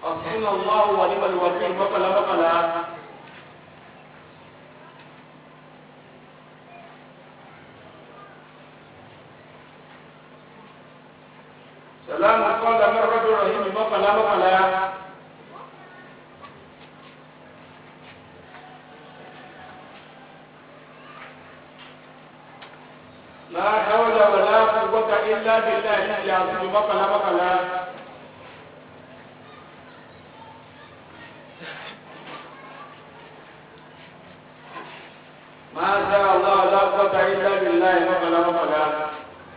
Hasbunallahu wa ni'mal wakil mọ́kànlá mọ́kànlá. Salamu qawlan min rabbir rahim mọ́kànlá mọ́kànlá. لا حول ولا قوة إلا بالله العظيم مقلا مقلا ما شاء الله لا قوة إلا بالله مقلا مقلا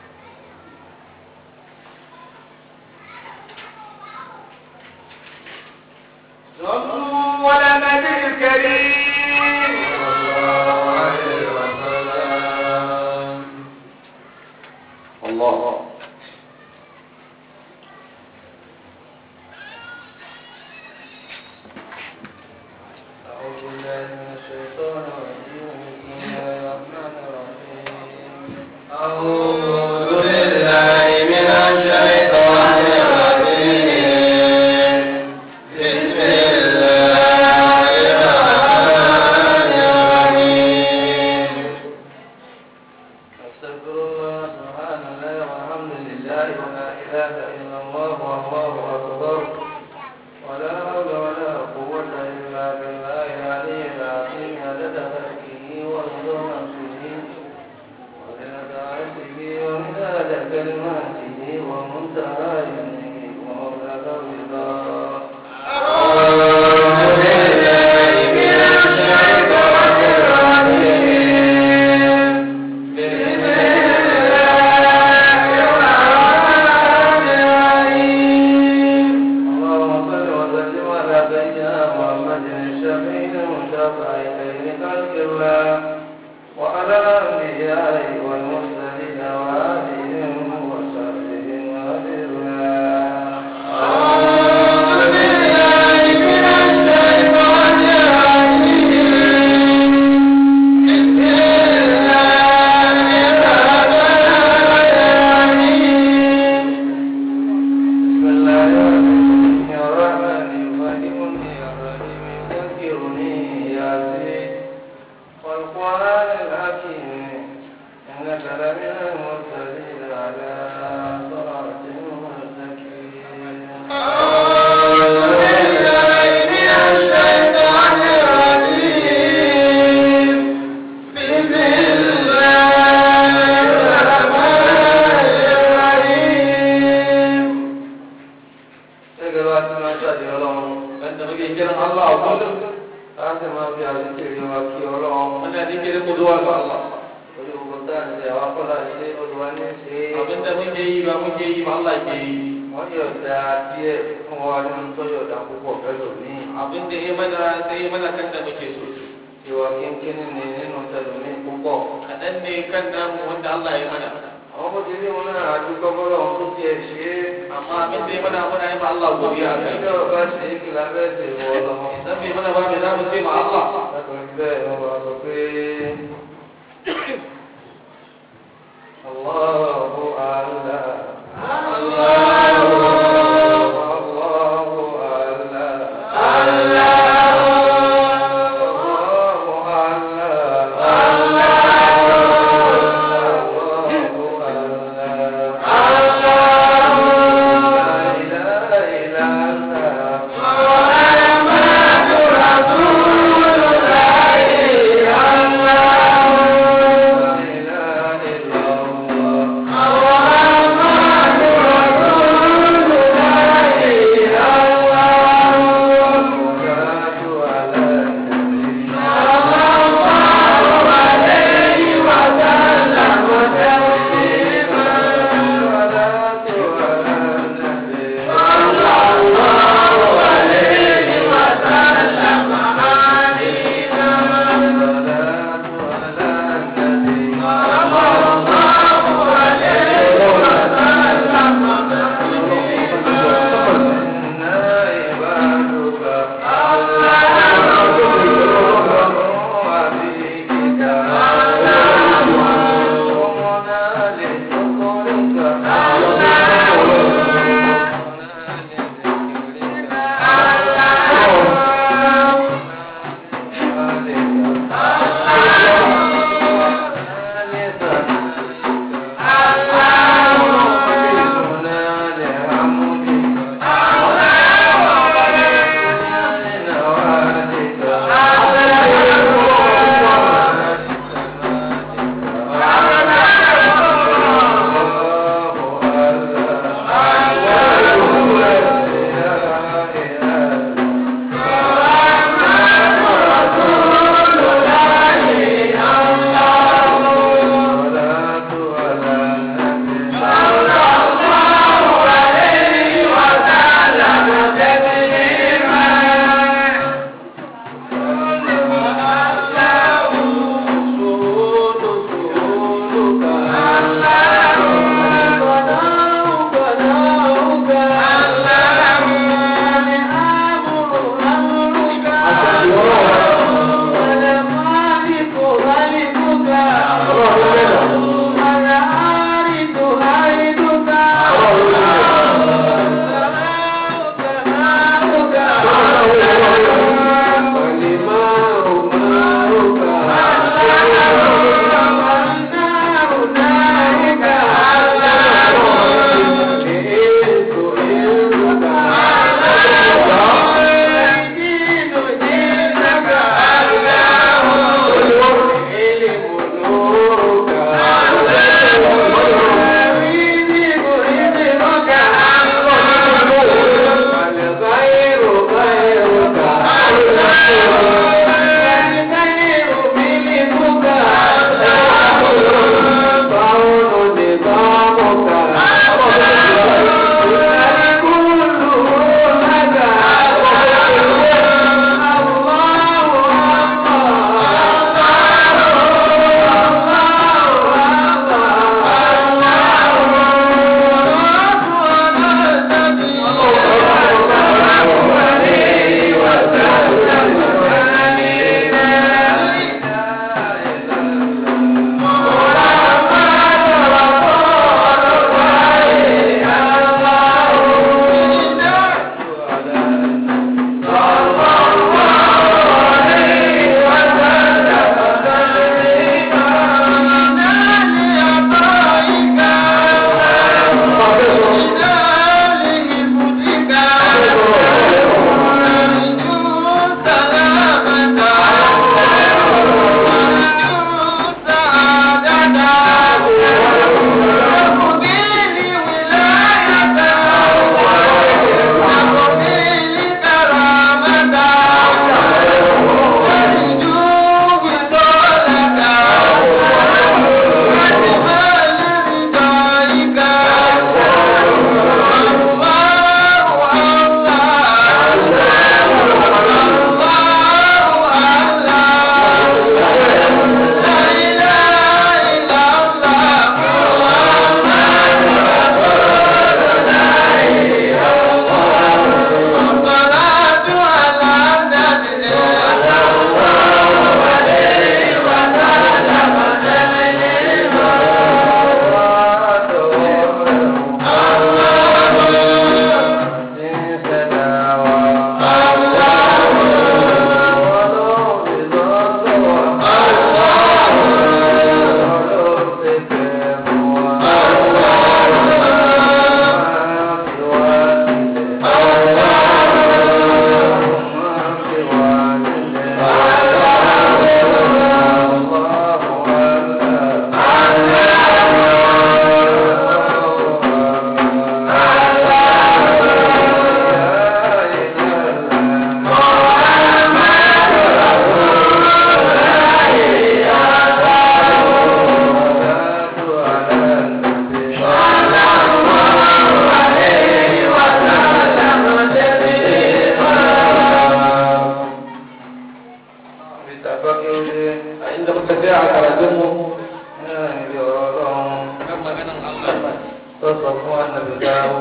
صلوا على النبي الكريم الله أعوذ بالله من الشيطان الرجيم بسم الله الرحمن الرحيم أعوذ بالله من الشيطان الرجيم بسم الله الرحمن الرحيم أستغفر الله سبحان الله والحمد لله ولا إله إلا الله والله أكبر ولا حول ولا قوة إلا بالله العلي العظيم عدد خلقه ورضا نفسه وزنة عرشه ومداد كلماته ومنتهى علمه ومبلغ رضاه أعوذ بالله من الشيطان الرجيم بسم الله الرحمن الرحيم اللهم صل وسلم على سيدنا محمد الشفيع المشفع خير خلق الله وعلى الانبياء والمرسلين وآلهم وصحبهم وأجمعين أعوذ بالله من الشيطان الرجيم بسم الله الرحمن الرحيم بسم الله الرحمن الرحيم يفهمني الرحيم يذكرني ياسين والقرآن الحكيم إنك لمن المرسلين على صراط مستقيم أعوذ بالله من الشيطان الرجيم بسم الله الرحمن الرحيم gẹ́gẹ́ bá ti máa ṣàdé ọlọ́run ẹ̀sìn ló kéèké náà Allah ọ̀gbọ́n láti máa fi àdékèrè wa kí ọlọ́run wọn ní àdékèrè kó tó wà lọ Allah orí gbogbo táà ń ṣe àwọn akọ́lá ṣe olùwà ní ṣe Abinda muke yi ba muke yi ba Allah ke yi. wọ́n yọ̀ọ̀dà díẹ̀ fún wa nínú tó yọ̀ọ̀dà púpọ̀ pẹ̀lú ní Abinda ya mana sai ya mana kan da muke so. ìwà kínkínní ni nínú tẹ̀lé ní púpọ̀. Kaɗan ne kan namu wanda Allah ya mana. àwọn bó ti rí wọn náà àdúgbò bọ́lá wọn tó tiẹ̀ ṣe é. Amma abinda ya mana muna yi ma Allah godiya a kai. ìjọ bá ṣe é kí lábẹ́ ṣe wọ lọ́mọ. Idan bai mana ba mai za mu ce ma Allah. Látọ̀rí bẹ́ẹ̀ wọ́n wá sọ pé Allahu Allah. Allahu Allahu Allah. Allahu Allah. Allahu Allah. La ilaha illa Allah. La ilaha illa Allah.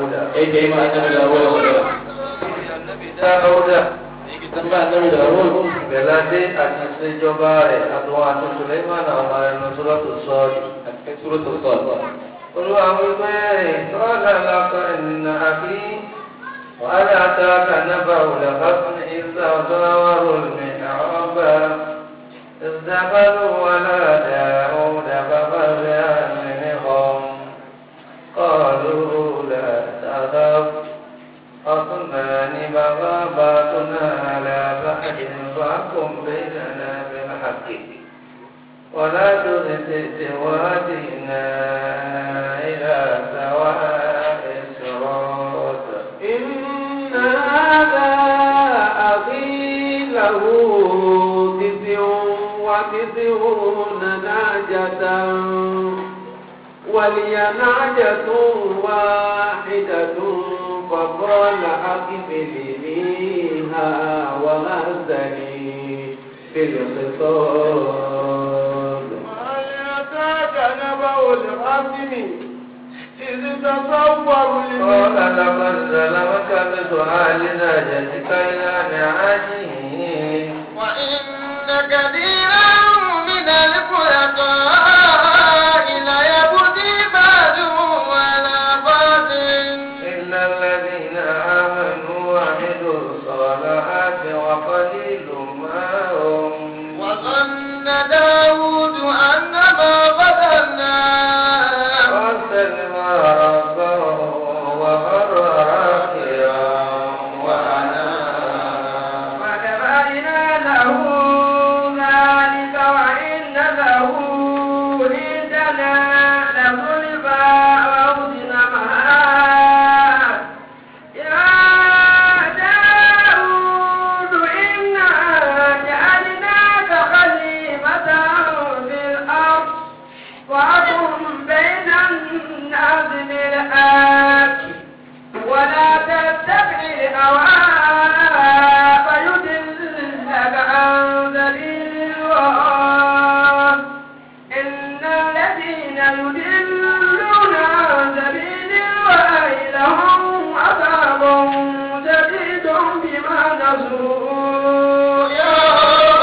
Dáúdà. yake ma annabi Dawud magana Ànábì Dáúdà. yake tambaya annabi Dawud Bẹ̀ládé àti ìṣèjọba rẹ̀ àtọwọ́ àti Suleiman àwọn ẹnu sọ́lọ́tò sọ́ọ̀dì. a cikin suratul sad Olúwa wípé ìtọ́lá lọ́kọ̀ ìnà àbí wàhálà àtàkà nábà òlàfàfún ìsà ọ̀dọ́wọ́rò ní ọ̀ọ́bà. ازدبروا ولا داود ففزع منهم قالوا لا تخف خصمان بغى بعضنا على بعض فاحكم بيننا بالحق ولا تبتئ وادنا إلى سواء الصراط إن هذا أخي له تسع وتسعون نعجة ولي نعجة واحدة فقال أكفلنيها وغزني في الخطاب هل أتاك نبأ الخصم إذ تصوروا قال المسلمين لقد ظلمك بسؤال ناجتك إلى نعاجه وإن كثيرا من الخلطاء ليبغي بعضهم على بعض إلا الذين آمنوا وعملوا الصالحات وقليل ما هم وظن داود أنما فتناه واستلم ربه وخر راكعا وأناب وكفينا له ذلك وإن له عندنا لزلفى وحسن مآب يا داود إنا جعلناك خليفة في الأرض فاحكم بين الناس بالحق ولا تتبع الهوى فيضلك عن سبيل الله إن الذين يضلون عن سبيل الله لهم عذاب شديد بما نسوا يوم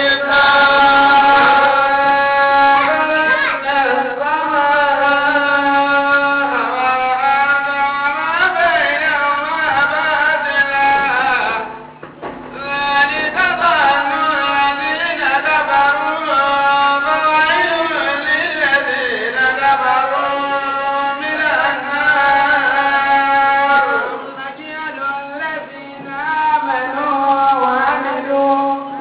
الحساب ذلك ظن الذين كفروا فويل للذين كفروا من النار نجعل الذين آمنوا وعملوا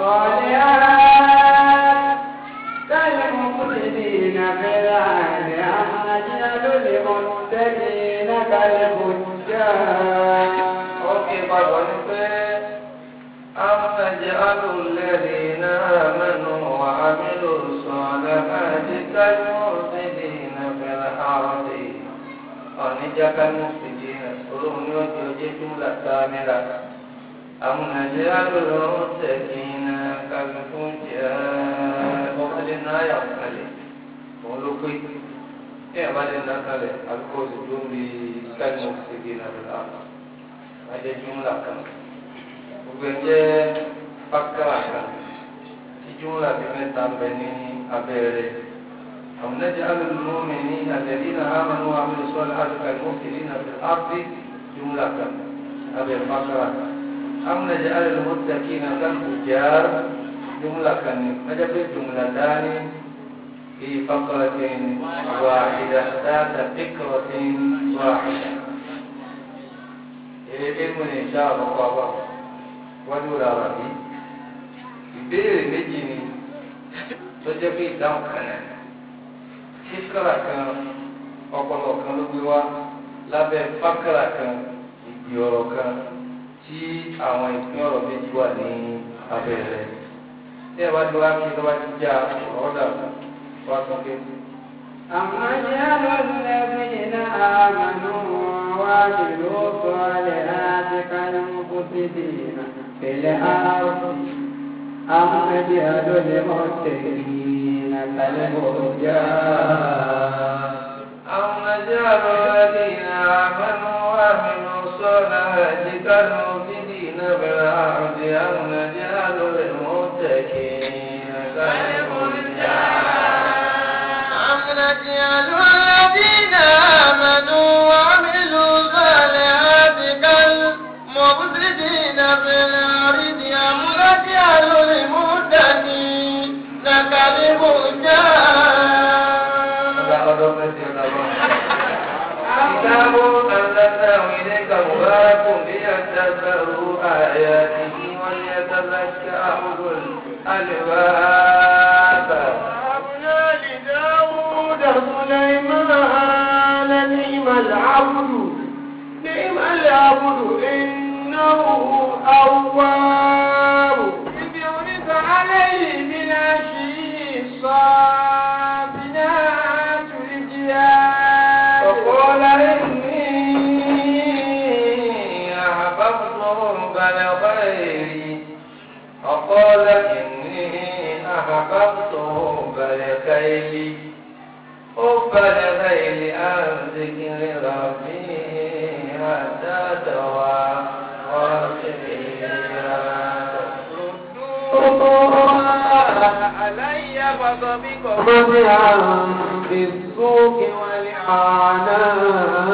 الصالحات كالمفسدين في الأرض أم نجعل المتقين كالفجار Ókè papọ̀ ní pé أَفَنَجْعَلُ الَّذِينَ آمَنُوا وَعَمِلُوا الصَّالِحَاتِ كَالْمُفْسِدِينَ فِي الْأَرْضِ ọ̀níjà كالمفسدين olóhùn ní ọjọ́ ọjọ́ jùmùlà sáámẹ́ra أَمْ نَجْعَلُ الْمُتَّقِينَ كَالْفُجَّارِ ọ̀kẹ́lẹ́ náà yà kalẹ̀ òun ló pé ní ẹ̀bálẹ̀ náà kalẹ̀ àbíkó sì tó ń bi كالمفسدين في الأرض ada jumlah kan gbogbo ẹ jẹ́ fakara kan tí jumlah bí mẹ́ta ń bẹ ní abẹ́rẹ́ àwọn nẹ́jẹ́ alùmọ́mí ní àtẹ̀línà àmàlù àmàlù sọ́lá àdùkà ìmọ̀kìlì náà fi áfí jumlah kan abẹ́ fakara kan àwọn nẹ́jẹ́ alùmọ́tàkì náà kan kò jaar jumlah kan ní nẹ́jẹ́ pé jumlah dání في فقرة واحدة ذات فكرة واحدة ilmu ní ìṣá àlọ́kọ́ àbá wájú rárá bí ìbéèrè méjì ni tó jẹ́ pé ìdáhùn kan náà fíkàrà kan ọpọlọ kan ló gbé wá lábẹ́ fákàrà kan ìdí ọ̀rọ̀ kan tí àwọn ìpín ọ̀rọ̀ méjì wà ní abẹ́ rẹ̀ tí ẹ bá ti wá kí ló bá ti já ọ̀dà wá sókè. أم نجعل الذين آمنوا وعملوا الصالحات كالمفسدين في الأرض أم نجعل المتقين كالفجار أو نجعل الذين آمنوا الصلاة كالمفسدين في الأرض أم نجعل المتقين أم نجعل الذين آمنوا وعملوا الصالحات كالمفسدين في الأرض أم نجعل المتقين كتاب أنزلناه إليك مبارك ليدبروا آياته وليتذكر أولو الألباب وهبنا لداود سليمان نعم العبد نعم العبد إنه أواب إذ يونس عليه من عشي الصافنات الجياد وقال إني أحببت حب الخير وقال إني أحببت حب الخير حب الخير عن ذكر ربي حتى علي فضبك مضيعا بالسوق والإعانات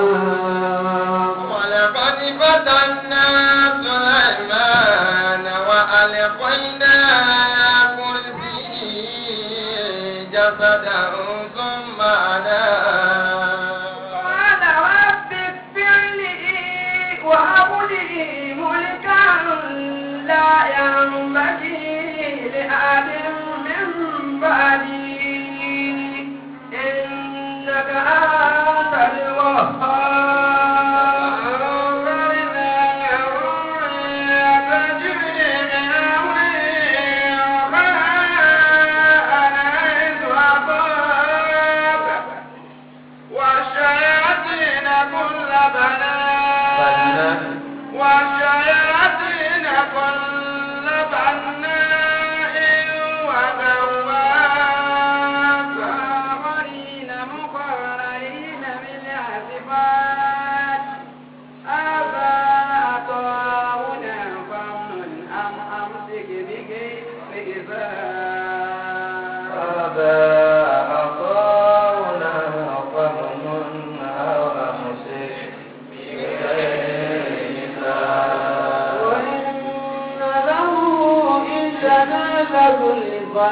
ولقد فتنا سليمان وألقينا كرسي جسدا ثم أناب قال رب اغفر لي وهب لي ملكا لا ينبغي لأحد من بعدي إنك أنت الوهاب تجري من أمري وخائف أصاب والشياطين كل بنات والشياطين كل بناء وغواص آخرين مقرنين بالعاصفات هذا عطاؤنا فامنن أم أمسك بحساب هذا عطاؤنا فمن أو أمسك بغير حساب وإن له عندنا لزلفى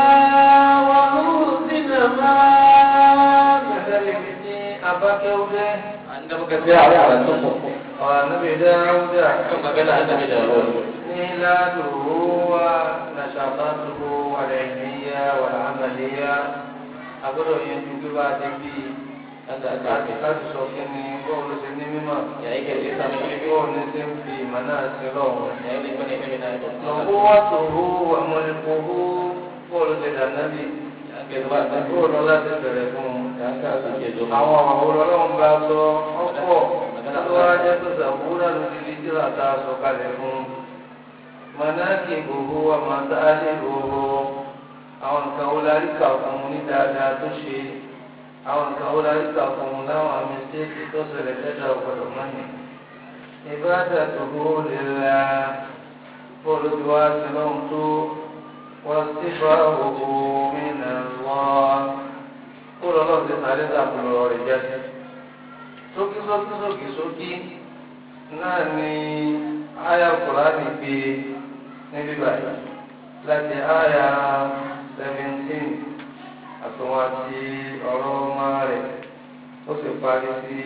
وحسن مآب كذلك أبكي Anda muka tsaya a karatun mu ونبي داود kan magana annabi Dawud. ميلاده ونشاطاته والعلمية والعملية أقول ينتج بعد بي Anda aka láti yi. láti sọ kí ni bọ́ọ̀lù ṣe ní mímọ̀ Ya yi kai sai samu ilimi. bọ́ọ̀lù ṣe ń fi ìmọ̀ náà sí lọ́wọ́. Ya yi kai ne kai na yi. lọ́wọ́ wá tòwó àmọ́lẹ́kọ̀ọ́ bọ́ọ̀lù ṣe dànábì Ya kai zuwa annabi. bọ́ọ̀lù láti bẹ̀rẹ̀ fún un. Ya ka su ke zo. àwọn àwọn ọlọ́run bá sọ ọ̀pọ̀ tó wá jẹ́ tó sàbúrà lórí lídìrà tá a sọ kalẹ̀ fún un. mọ̀nàkì gbogbo àmọ̀tálẹ̀ gbogbo àwọn nǹkan wo la rí kà fún un ní dáadáa tó ṣe àwọn nǹkan wo la rí kà fún un láwọn àmì stéèkì tó ṣẹlẹ̀ lẹ́dà ọ̀gbọ̀dọ̀ mọ́ni. ìbáàdà tó kó lè la bọ́ọ̀lù tí wàá sí lọ́hùn tó wọ́n sì bá òkú mi nà lọ́ọ́ kó lọ́lọ́ ti sáré sàkúlọ̀ rẹ̀ jáde. sókí sókí sókí sókí náà ni àyà kùránì gbé níbí báyìí láti àyà seventeen àtúnwá sí ọ̀rọ̀ ọmọ rẹ̀ ó sì parí sí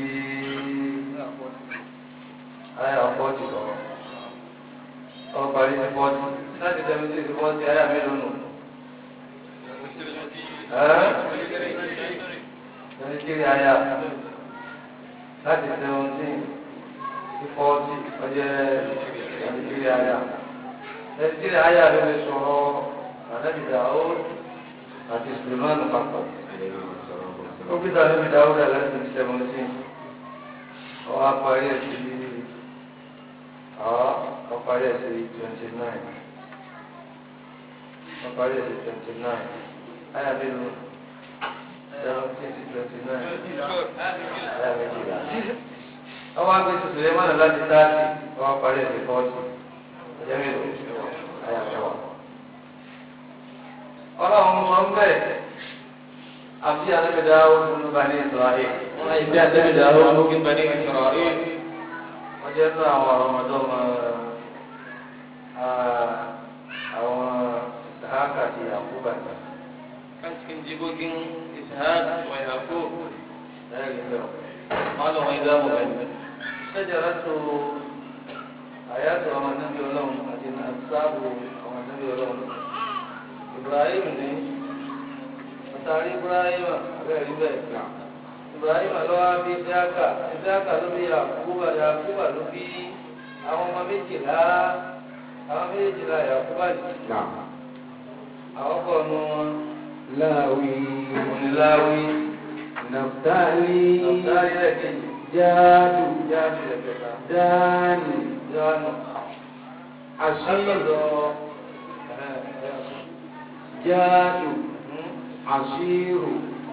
àyà fọ́ọ̀tì sọ̀rọ̀ ó parí sí fọ́ọ̀tì láti seventeen sí fọ́ọ̀tì àyà mélòó nù. Nàìjíríà àyà láti seventeen sí fọ́ọ̀tì ọjọ́ Nàìjíríà àyà. Nàìjíríà àyà ló lè sọ̀rọ̀ ànábì Dáúdù àti Sùlùmánù papọ̀. Ó bí Ànábì Dáúdù láti seventeen. Ọwọ́ apárí ẹ̀ sí ọ̀ ọparí ẹ̀ sí twenty nine. Ọparí ẹ̀ sí twenty nine. Àyà mélòó? seventeen sí twenty nine. Àyà méjìlá. àwọn agbésí Sulemana láti táàtì wọn parí ẹsẹ̀ fọ́ọ̀tì ọjọ́ mélòó ayà mẹ́wàá. ọlọ́run sọ ń bẹ̀ àbí alábẹ̀dá ọdún bá ní ìsọ̀rọ̀ Wọ́n yìí bí àtẹ́bí dàrú lókè bani Israel. wọ́n jẹ́ fún àwọn ọmọdé ọmọ àwọn ìsáàkà àti àkúbà Kan cikin jigogin Ishaq wa Yaqub. lẹ́yìn bẹ́ẹ̀. Malam wai za mu gani. Ṣẹ́jọ́rọ́tò àyàtọ̀ ọmọ níbi ọlọ́run àti nàṣàbù ọmọ níbi ọlọ́run. Ibrahim ní àtàrí Ibrahim abẹ́rẹ́ bẹ́ẹ̀. Ibrahim lọ́wọ́ bí Ìsáàkà, Ìsáàkà ló bí Yakuba, Yakuba ló bí àwọn ọmọ méjìlá, àwọn méjìlá Yakuba ní. Àwọn kọ̀ nù wọn. láwí Oníláwí, nàftálí Nàbdárí rẹ̀ kejì, jáàdù Jáde rẹ̀ kẹta, dáàní Jọ́nù. àṣírí Àṣìlọ́dọ̀ jáàdù àṣírù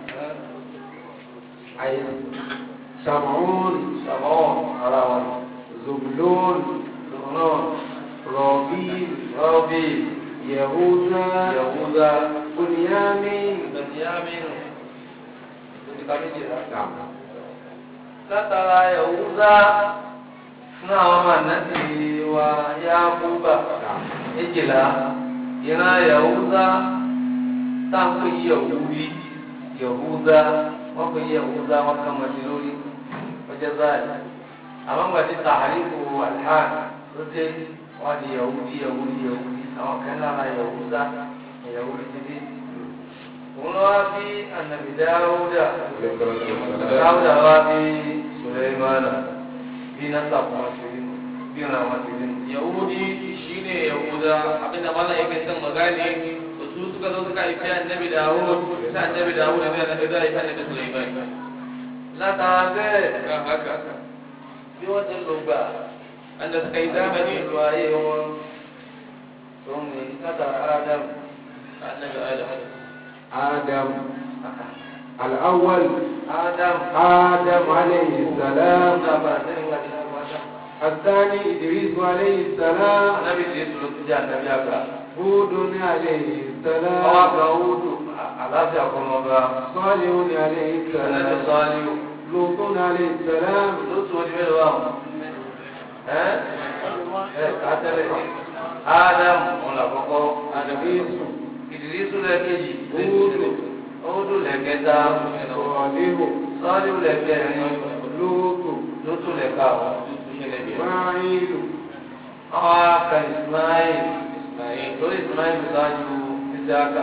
àyè sàmùún Ṣàmọ́ ara wọn. zùblón Lọ́nà rọ̀bí Rọ́bì yẹ̀húdá Yahuda bùnìyàmín Bẹ̀nyámínù. Lójúká méjìlá. Naam. Látara Yahuda náà wọ́n máa náti wa Yakuba Naam. méjìlá. Ìran Yahuda táǹkì Yahudi Yahuda wọ́n pè Yahuda wọ́n kàn mọ́ sí lórí ọjọ́ báyìí. àwọn gbàdí tàhálífù alhàn ló dé wọn di yahudi yahudi yahudi àwọn kan lára yahuda yahudi ti dé. òun lọ wá bí anabi dáúdà dáúdà wá bí suleimana bí nasa kuma ti rí bí ọ̀nà wọn ti rí. Yahudi shine Yahuda abinda malam yake son magani to su suka zo suka haifi annabi Dawud sai annabi Dawud ne da da haifi annabi Sulaiman. látara bẹ́ẹ̀ Kan haka bí wọ́n ti lò gbà anda suka yi zamani ìlú ayé wọn tó ń ní látara ádámù. annabi Adam. آدم الأول ádámù آدم عليه السلام náà bá a sẹ́yìn wá sí ádámù. الثاني إدريس عليه السلام Ànábì tí ètò ló ti jẹ́ ànábì àgbà. هود عليه Ọwọ́ السلام àgbà Húdù àlàáfíà kọ́mọba. صالح عليه Ànábì السلام Sọ́ọ́lì لوط عليه السلام ló tún ọdún mélòó àwọn. Ẹ́ ẹ́ ká tẹ́lẹ̀. Ádámù ọ̀nà àkọ́kọ́. إدريس Ìdírísù lẹ́kẹ̀jì. Húdù Húdù lẹ́kẹta. صالح Sọ́ọ́lì lẹ́kẹrin. لوط Ló tún lẹ́ka àwọn. إسماعيل Àwọn aka Ismail. Lórí Ismail ṣáájú Ìsáàkà.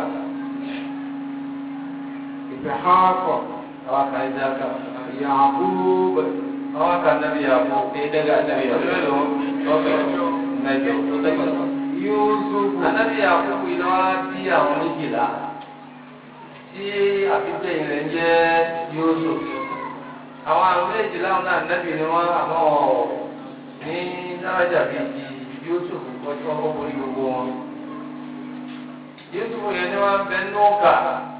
إسحاق Àwọn aka Ìsáàkà. يعقوب Àwọn aka Nàbí Yàkó. Sai daga annabi Ọdún Yahud. mélòó? Mẹ́jọ. To takwas. يوسف Anábì Yakubu iná wá bí àwọn méjìlá tí àbígbẹ̀yìn rẹ̀ ń jẹ́ Yusuf. Àwọn àwọn méjìlá wọn náà nábì ni wọ́n àmọ́ ọ̀ ní dáradà bíi ti Yusuf kọjú ọkọ̀ borí gbogbo wọn. Yusuf yẹn ni wọ́n bẹ nùkà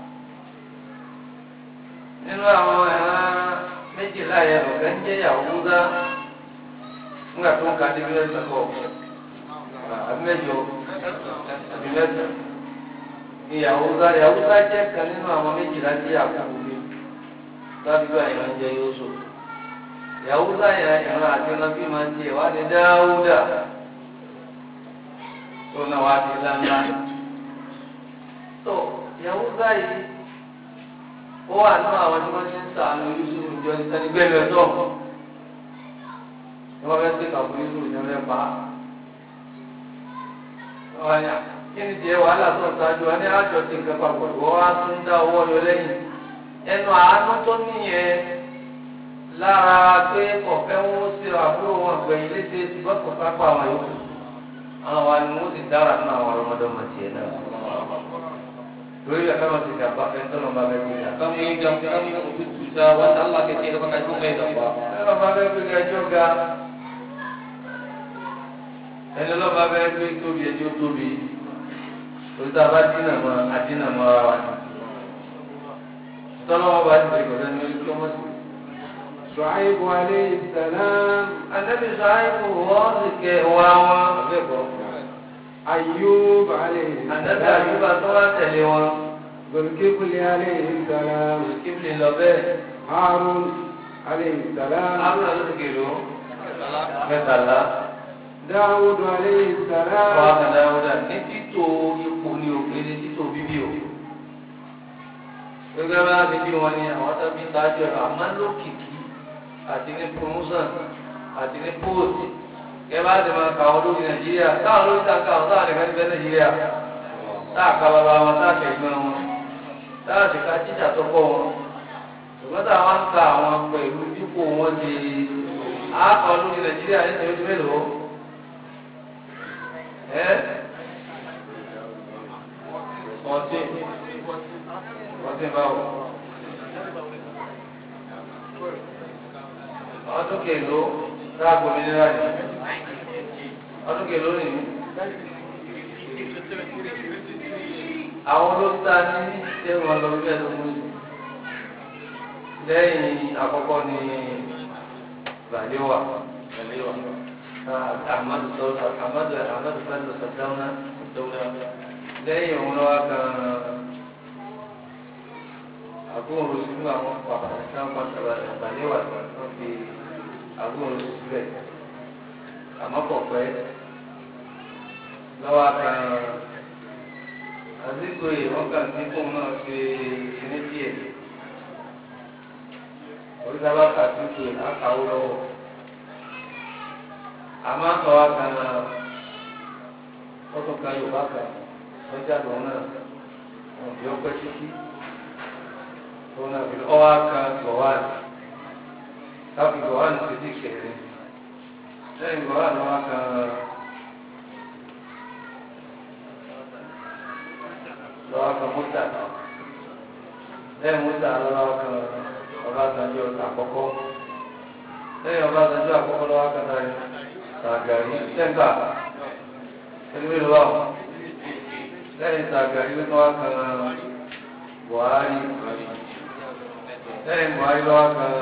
nínú àwọn ẹ̀ràn méjìlá yẹn lọ́gá ń jẹ́ Yahuda nígbà tó ń ka débi lẹ́sẹ̀ kọ̀ àmẹ́jọ àbí mẹ́ta ni Yahuda Yahuda jẹ́ kan nínú àwọn méjìlá tí àkókò mi lábíbá ìran jẹ Yósù Yahuda yẹn ìran àti ìran bí máa ń jẹ wá ní Dáúdà tó náà wá di ńláńlá tó Yahuda yìí ó wà nínú àwọn tí wọ́n ti ń sàánú Yusuf jọ ní sani gbẹ́lú ẹ̀ tó ni wọ́n fẹ́ sí kàfún Yusuf ní ọ̀rẹ́ pa á ọ̀yà kí ni tiẹ̀ wàhálà tó ń ṣáájú wa ní àjọ ti nǹkan papọ̀ ìwọ́ wa tún dá owó yọ lẹ́yìn ẹnu àánú tó nìyẹn lára pé kọ̀fẹ́ wọn sí àbúrò wọn gbẹ̀yìn léṣe ṣùgbọ́n kò pápá àwọn yòókù àwọn wa ni wọ́n ti dára nínú àwọn ọmọdéwọ̀n tiẹ̀ náà lórí ẹ̀ka wọn ti gàba fẹ́ tọ́lọ́ bá fẹ́ gbé ga. Kamu yi gam kamu yi cuta wanda Allah ke ce da baka tun bai gaba. ẹni lọ́ba fẹ́ gbé ga ẹjọ́ ga ẹni lọ́ba fẹ́ gbé tóbi ẹjọ́ tóbi olùtà bá dínà mọ́ adínà mọ́ ara wa ni tọ́lọ́wọ́ bá ti ṣe kọ̀ọ̀dọ́ ní orí kí ọmọ sí شعيب عليه السلام Ànábì Ṣáíbù wọ́n sì kẹ wá wọn. أيوب عليه Ànábì السلام Àyùbá tó wá tẹ̀lé wọn. ذو الكفل عليه السلام Kíbìlì lọ bẹ́ẹ̀. هارون عليه السلام Ábúrò ló ti kèlò. Mẹ́tàlá. داود عليه Wọ́n á السلام kàn dáadáa ní títò ipò ní òkè ní títò bíbí o. Gẹ́gẹ́ bá ti bí wọn ni àwọn tó bí sáájú ẹ̀rọ àmọ́ lókìkí àti ní promotion àti ní post. Gẹ́gẹ́ bá ti máa kà wọ́n lórí Nàìjíríà. Táwọn lórí ta ká ọ̀tá àdìgbà ti bẹ́ Nàìjíríà. Táà ká bàbá wọn, táà kẹ̀gbọ́n wọn. Táà sì ká jíjà tó kọ́ wọn. Ṣùgbọ́n táwọn ń ka àwọn pẹ̀lú dípò wọn ti àákọ́ lórí Nàìjíríà ní ìṣẹ́jú mélòó? Ẹ́ fourteen fourteen báwo? Ọdún kèló dáàbò mi nílá ni? Ọdún kèló ni? Àwọn olóòtú ní ṣé wọn lọ bí ẹ̀dógún yìí? Lẹ́yìn àkọ́kọ́ ni Bàlíwà. Bàlíwà. Ahmadu Sọ́dọ̀ Ahmadu Ahmadu Sọ́dọ̀ Sọ́dáwọ́nà Sọ́dáwọ́nà. Lẹ́yìn òun lọ́wọ́ kan agbóhùn sínú àwọn bàbá tí wọ́n pa Bàlíwà wọ́n fi agbóhùn síbẹ̀. Àmọ́ kò pẹ́ lọ́wọ́ kan àdínkù yìí wọ́n kàn ní kóun náà ṣe kíní díẹ̀. Oríṣiríṣi àkàtúntò àkàwọ́ lọ́wọ́ àmọ́ àtọ̀ wa kan ọtún kan yorùbá kan lọ́jà lòun náà wọn bí ọpẹ́ títí tó náà fi ọwọ́ kan gọ̀wáàlì káfí gọ̀wáàlì ti di kẹrin lẹ́yìn gọ̀wáàlì wọn kan lọ́wọ́ kan mọ́tà lẹ́yìn mọ́tà lọ́wọ́ kan ọbásanjọ́ àkọ́kọ́ lẹ́yìn ọbásanjọ́ àkọ́kọ́ lọ́wọ́ kan náà sàgàrí sẹ́ńtà ẹgbẹ́ ìlú àwọn lẹ́yìn sàgàrí ló wá kan Buhari lẹ́yìn Buhari lọ́wọ́ kan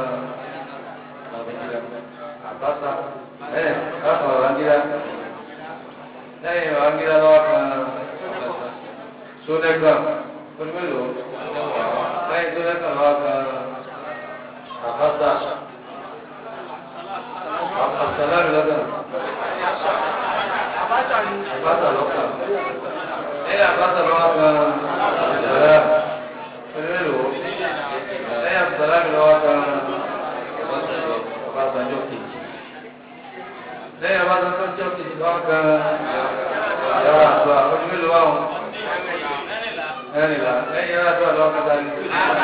Àbáṣà lẹ́yìn káfà Ọ̀ràngíra lẹ́yìn Ọ̀ràngíra lọ́wọ́ kan Sódẹ́gbà onímọ̀lò lẹ́yìn Sódẹ́gbà lọ́wọ́ kan Àbáṣà Àbáṣà lọ́dọ̀. Àbáta lọ́kàn. Ẹ̀yà àbáta lọ́wọ́ kan ìṣẹ̀lẹ̀ pẹ̀lú ẹ̀yà ìṣẹ̀lẹ̀ mi lọ́wọ́ kan àbáta jọ kejì. Lẹ́yìn àbáta tó jọ kejì lọ́wọ́ kan ìyàwó àgbà ojú mélòó àwọn ẹ̀rìnlá. Lẹ́yìn ìyàwó àgbà lọ́wọ́ kan dání.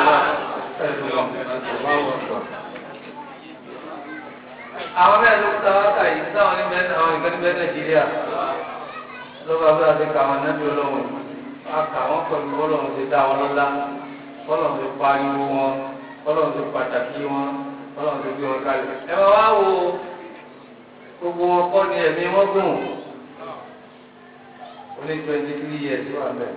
Àwọn mẹ́rin ló kúta wákà yìí sáwọn ní bẹ́ẹ̀ àwọn nìkan ní bẹ́ẹ̀ Nàìjíríà lọ́ba bí a ti kà wọn nábì ọlọ́run a kà wọ́n pẹ̀lú bọ́lọ́run ti dá wọn lọ́lá bọ́lọ́run ti pariwo wọn bọ́lọ́run ti pàtàkì wọn bọ́lọ́run ti gbé wọn kalẹ̀. ẹ bá wá wo gbogbo wọn kọ́ ni ẹ̀mí wọn gùn ó ní twenty three years wà mẹ́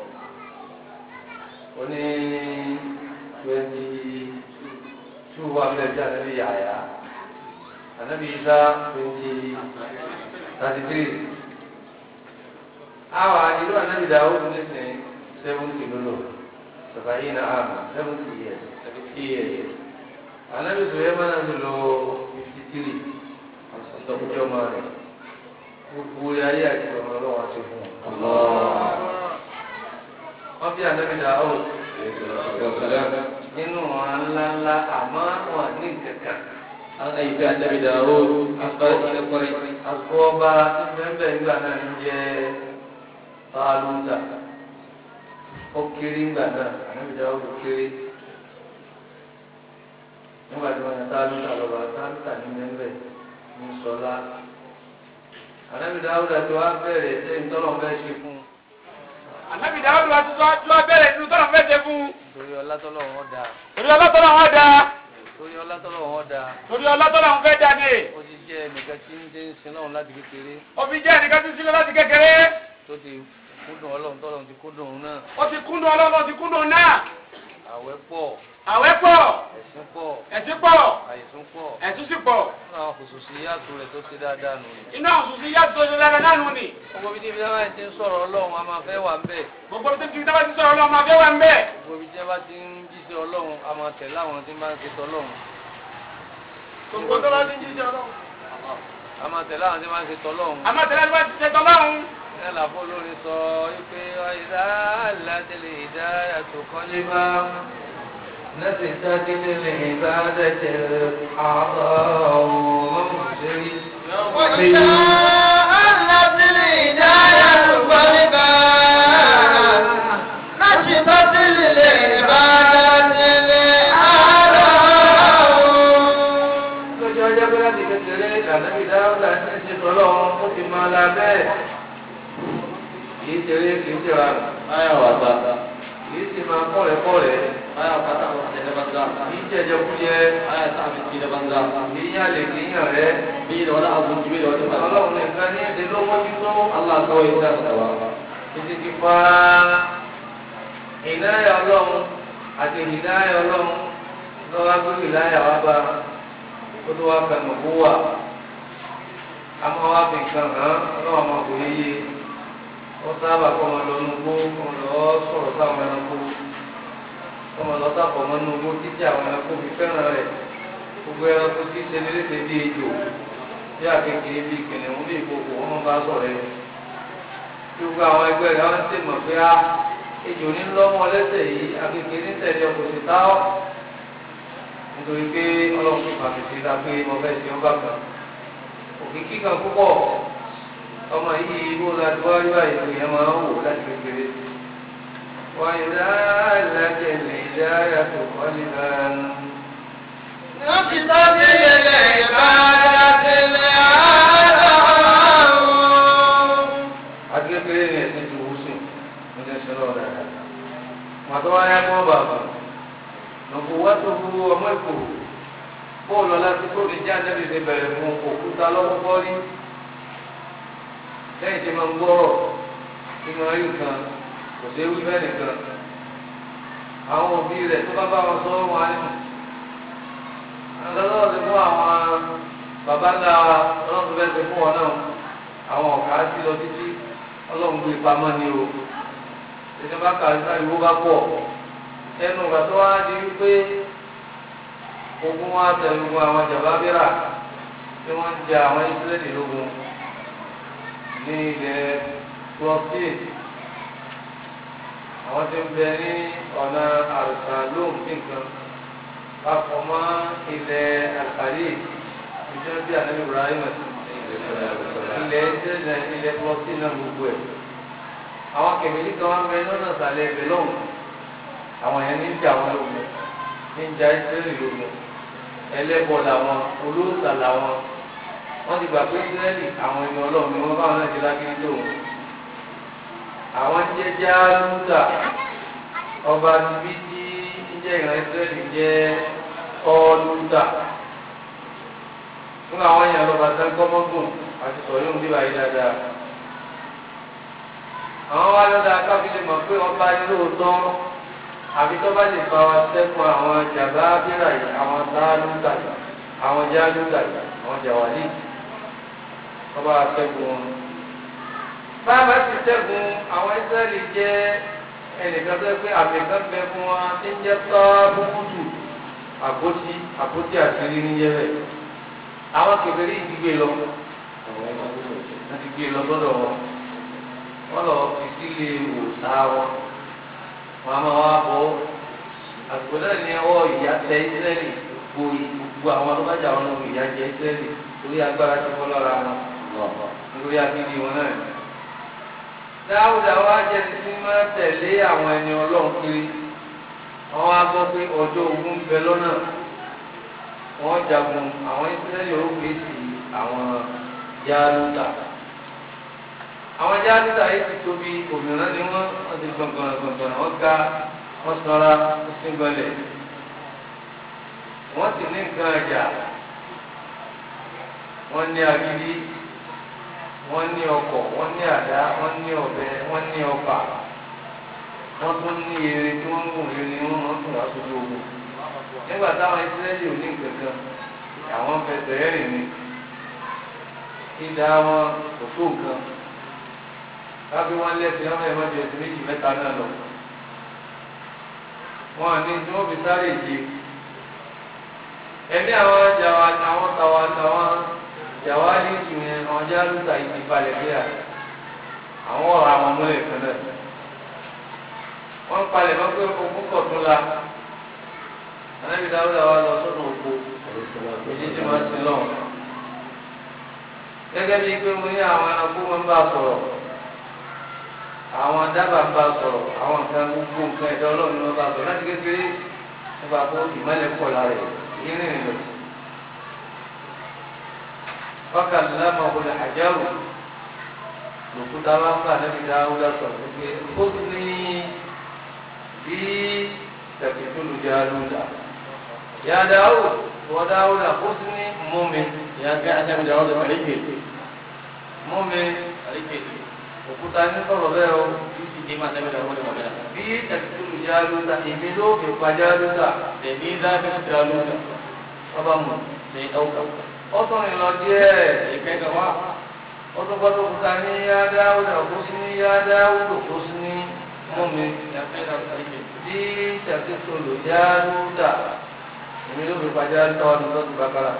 ó ní twenty two wà mẹ́ tí a nàbí yàyà ànábì Isa twenty thirty three awa ìlú anabi dawud nísìnyí seventy lolo sàbàyí na ama seventy years seventy years anabi suleiman ti lo fifty three ọjọ́ máa rẹ̀ gbogbo ayé àti ọmọ ọlọ́wọ́ ti fún un. wọ́n bí anabi dawud nínú ọ̀ràn ńláńlá àmọ́ wọn ní kankan. an haifi annabi Dawud an farki da kwarai àgọ́ ọba tí bẹ́ẹ̀ bẹ́ẹ̀ nígbà náà ń jẹ́ Tálútà ó kéré ńgbà náà ànábì Dáúdù kéré nígbà tí wọ́n yàn Tálútà lọ́ba Tálútà ní mẹ́mbẹ́ ní sọlá ànábì Dáúdù àti wá bẹ̀rẹ̀ ṣé ìtọ́lọ̀ fẹ́ ṣe fún un. Ànábì Dáúdù àti tó tó bẹ̀rẹ̀ nínú tọ́lọ̀ fẹ́ ṣe fún un. torí ọlá tọ́lọ̀ wọn dáa Torí ọlọ́tọ́lọ̀ wọn da. torí ọlá tọ́lọ̀ wọn dáa Torí ọlọ́tọ́lọ̀ wọn fẹ́ da ní. ó ti jẹ́ ẹnìkan tí ń dé ń sin náà láti kékeré Òbí jẹ́ ẹnìkan tí sílẹ̀ láti kékeré. tó ti kúndùn ọlọ́run tọ́lọ́run ti kúndùn òun náà Ó ti kúndùn ọlọ́run ó ti kúndùn náà. àwẹ̀ pọ̀ àwẹ̀ pọ̀ ẹ̀sìn pọ̀ ẹ̀sìn pọ̀ àìsùn pọ̀ ẹ̀sùn sì pọ̀ fún àwọn kòsòsì yàtọ̀ rẹ̀ tó ṣe dáadáa nù. inú àwọn sùn sí yàtọ̀ tó ṣe lára náà nù ni gbogbo bí tíbi táwọn ti ń sọ̀rọ̀ ọlọ́run a máa fẹ́ wà ń bẹ̀. gbogbo tó ti dábàá ti sọ̀rọ̀ ọlọ́mọ abẹ́ wà ń bẹ̀ gbogbo bí tíbi ti ń jíṣẹ́ ọlọ́run a máa tẹ̀lé àwọn tí máa ń ṣe tọ́lọ́run. gbogbo tó bá ti ń jíjẹ ọlọ́run a máa tẹ̀lé àwọn tí máa ń ṣe tọ́lọ́run. àmọ́ tẹ̀lé àti bá ti ṣe tọ́lọ́run ẹ làbọ̀ lórí sọ wípé ìdá àlàtẹ̀lẹ̀ ìdá yàtọ̀ kọ́lé bá. نفست للعبادة الأعضاء مبصري وإذا ألت الهداية قلبا نشطت للعبادة الأعضاء lọ́jọ́ ọjọ́ pé láti kékeré ìdànàbí dáúdà ní ṣe tọ́lọ́run ó ti máa la bẹ́ẹ̀ kì í ṣeré kì í ṣera Aya wasa. kì í sì máa kọ́rẹ̀ kọ́rẹ̀ Aya kata wasa da banza. kì í jẹjẹ kújẹ Aya sa abinci da banza. kì í yàlè kì í yàn rẹ Bai da wani abinci bai da wani banza. ọlọ́run nìkan ní èdè ló mójútó Allah kawai ya sa gaba. títí ti fa ìnáyà ọlọ́run àti ìnáyà ọlọ́run lọ́wọ́ gbé ìnáyà wá bá kó tó wá fẹ̀mọ̀ kó wà àmọ́ wá fi nǹkan hàn ọlọ́run ọmọ kò yéye wọ́n sábà kọ́ ọmọ lọ nugbó ọmọ lọ sọ̀rọ̀ sáwọn ẹranko ọmọ lọ sábọ̀ ọmọ nugbó títí àwọn ẹranko fi fẹ́ràn rẹ̀ gbogbo ẹranko tí ṣe ní léṣe bí ejò bí àkekèé bí kìnìún bí ìkòkò ọmọ bá sọ̀rọ̀ ẹ̀ tí gbogbo àwọn ẹgbẹ́ rẹ̀ wọ́n ti mọ̀ pé á ejò ní lọ́mọ lẹ́sẹ̀ yìí àkekèé ní tẹ̀lé ọkọ̀ sí táwọ̀ nítorí pé ọlọ́run ti pàṣẹ sí ta pé mo fẹ́ ṣe ọba kan òkìkí kan púpọ̀ ọmọ yìí ibo láti wá rí báyìí lóye yẹn máa ń wò láti kékeré wọ́n yìí dá ìlàjẹ̀ lè dá yàtọ̀ wọ́lé náà. نشطت للعبادة الأعضاء akékeré ni ẹ̀sìn ti wù sùn ní ẹ̀sìn lọ́wọ́ dáadáa. màtọ́ wáyé kọ́ bàbá nùkú wá tó hu ọmọ ìkó bóòlù ọlásí tó ní já nẹ́bí ti bẹ̀rẹ̀ fún òkúta lọ́wọ́ bọ́ọ̀lì lẹ́yìn tí máa ń gbọ́rọ̀ tí máa rí nǹkan kò sí ewu bẹ́ẹ̀ nìkan àwọn òbí rẹ̀ tó bá bá wọn sọ wọn á ní. àgbàdo ti fún àwọn bàbá ńlá ọlọ́run fẹ́ ti fún wọn náà àwọn ọ̀gá sí lọ títí ọlọ́run gbé pamọ́ ni o ìdí bá kà ní ìwó bá pọ̀ ẹnu ìgbà tó wá di wípé ogun wa tẹ̀lé ogun àwọn jàbábírà tí wọ́n ń jẹ àwọn ìsírẹ́lì lógun ní ilẹ̀ plọ́sìn àwọn tí ń bẹ ní ọ̀nà àrùsà lóhùn sí nǹkan papọ̀ mọ́ ilẹ̀ àkàlì ìjọba bí ànábì Ibrahim ilẹ̀ ìṣẹ̀lẹ̀ ilẹ̀ plọ́sìn náà gbogbo ẹ̀ àwọn kẹ̀mẹ́lì kan wá ń bẹ lọ́nà ìsàlẹ̀ ẹ̀bẹ̀ lọ́hùn àwọn yẹn ní ń jà wọn lógun ní ń jà ìsírẹ́lì lógun ẹlẹ́bọ̀ làwọn olóòtà làwọn wọ́n ti gbà pé ìsírẹ́lì àwọn ènìyàn ọlọ́run ni wọ́n bá wọn náà ti lákìrí lóhùn àwọn jẹ́ jáàlúta ọba níbi tí ń jẹ́ ìran ìsírẹ́lì jẹ́ ọ́ọ́lúta fún àwọn èèyàn lọ́ba tán kọ́mọ́gùn àti sọ̀rọ̀ yóò ń bí wáyé dáadáa àwọn wá lọ́dà káfílẹ̀ mọ̀ pé ọba ní lóòótọ́ àbí tó bá lè fa wa sẹ́kùn àwọn jàmbá bírà yìí àwọn sáálùtà yìí àwọn jáálùtà yìí àwọn jàwálì ọba sẹ́kùn wọn. bábà ti sẹ́kùn àwọn ìsírẹ́lì jẹ́ ẹnìkan tó yẹ pé àmì kan bẹ fún wa tí ń jẹ́ tọ́ọ̀bùkùtù àpótí àpótí àṣírí níjẹ́ bẹ́ẹ̀. àwọn kèfèrí yìí ti gbé lọ wọ́n ti gbé lọ sọ́dọ̀ wọn wọ́n lọ fi sílé òòsà wọn wọn a máa wá bọ́ àgbò náà ní ọwọ́ ìyá tẹ ìsírẹ́lì gbogbo gbogbo àwọn tó bá jà wọn lọ́wọ́ ìyá jẹ ìsírẹ́lì torí agbára ti fọ́ lọ́ra wọn nítorí akíndí wọn náà. dáúdà wá jẹ́ títí máa tẹ̀lé àwọn ẹni ọlọ́run kiri wọ́n wá gbọ́ pé ọjọ́ ogun ń bẹ lọ́nà wọ́n jagun àwọn ìsírẹ́lì ó gbé sí àwọn yálùtà àwọn jáde yìí ti tóbi òmìnira ni wọn wọn ti gbọngàn gbọngàn wọn ga wọn sọra wọn sì gbọlẹ wọn sì ní nǹkan ẹja wọn ní agídí wọn ní ọkọ̀ wọn ní àdá wọn ní ọ̀bẹ wọn ní ọfà wọ́n tún ní eré tí wọ́n ń gùn eré ni wọ́n máa ń tún aṣojú ogun nígbà táwọn ìsírẹ́lì ò ní nǹkan kan àwọn fẹsẹ̀ rìn ni ìdá wọn kò tó nǹkan lábí wọn lẹ́sìn ọmọ ẹ̀ mọ́jú ẹ̀sìn méjì mẹ́ta náà lọ wọn ní tí wọ́n fi sáré ìje ẹni àwọn jàwá àwọn tàwa tàwọn jàwá ní ìtùyẹn àwọn jálùtà ìdìbalẹ̀ bí i àwọn ọ̀rọ̀ àwọn múlẹ̀ kan náà wọ́n palẹ̀ mọ́ pé ogún kọ̀ tún la anábì dáwúdà wa lọ sọ́dọ̀ òkú èyí tí wọ́n ti lọ. gẹ́gẹ́ bíi pé mo ní àwọn ẹranko máa ń bá a sọ̀rọ̀ àwọn dábàá ń bá a sọ̀rọ̀ àwọn nǹkan gbogbo nǹkan ẹ̀dá ọlọ́run ni wọ́n bá a sọ̀rọ̀ láti kékeré nípa pé ìmọ̀lẹ̀ pọ̀ lára ẹ̀ ìrìn rìn lọ. wákàtí lámà wọlé àjárò lòkúta wá fún anábì dáwúdà sọ̀rọ̀ pé ó ní bí tẹ̀sítúlù jálúdà. Ya Dawud, wa Dawud husni mumin. ya ga annabi da wanda rike Mumin, rike òkúta ní sọ̀rọ̀ bẹ́ẹ̀ o. shi ke ma annabi da wanda magana Bí tẹ̀sítúlù jálúdà, èmi ló fi pa jálúdà. da ni za ka ci daluta Ọba mu. sai dauka Ó tún rìn lọ díẹ̀. sai kai gaba Ó tún gbọ́dọ̀ òkúta ní Ya Dawud husni Ya Dawud husni mumin. ya kai da rike Bí tẹ̀sítúlù jálúdà, èmi ló fi pa jálúdà wà lọ́dún tó bákàrà.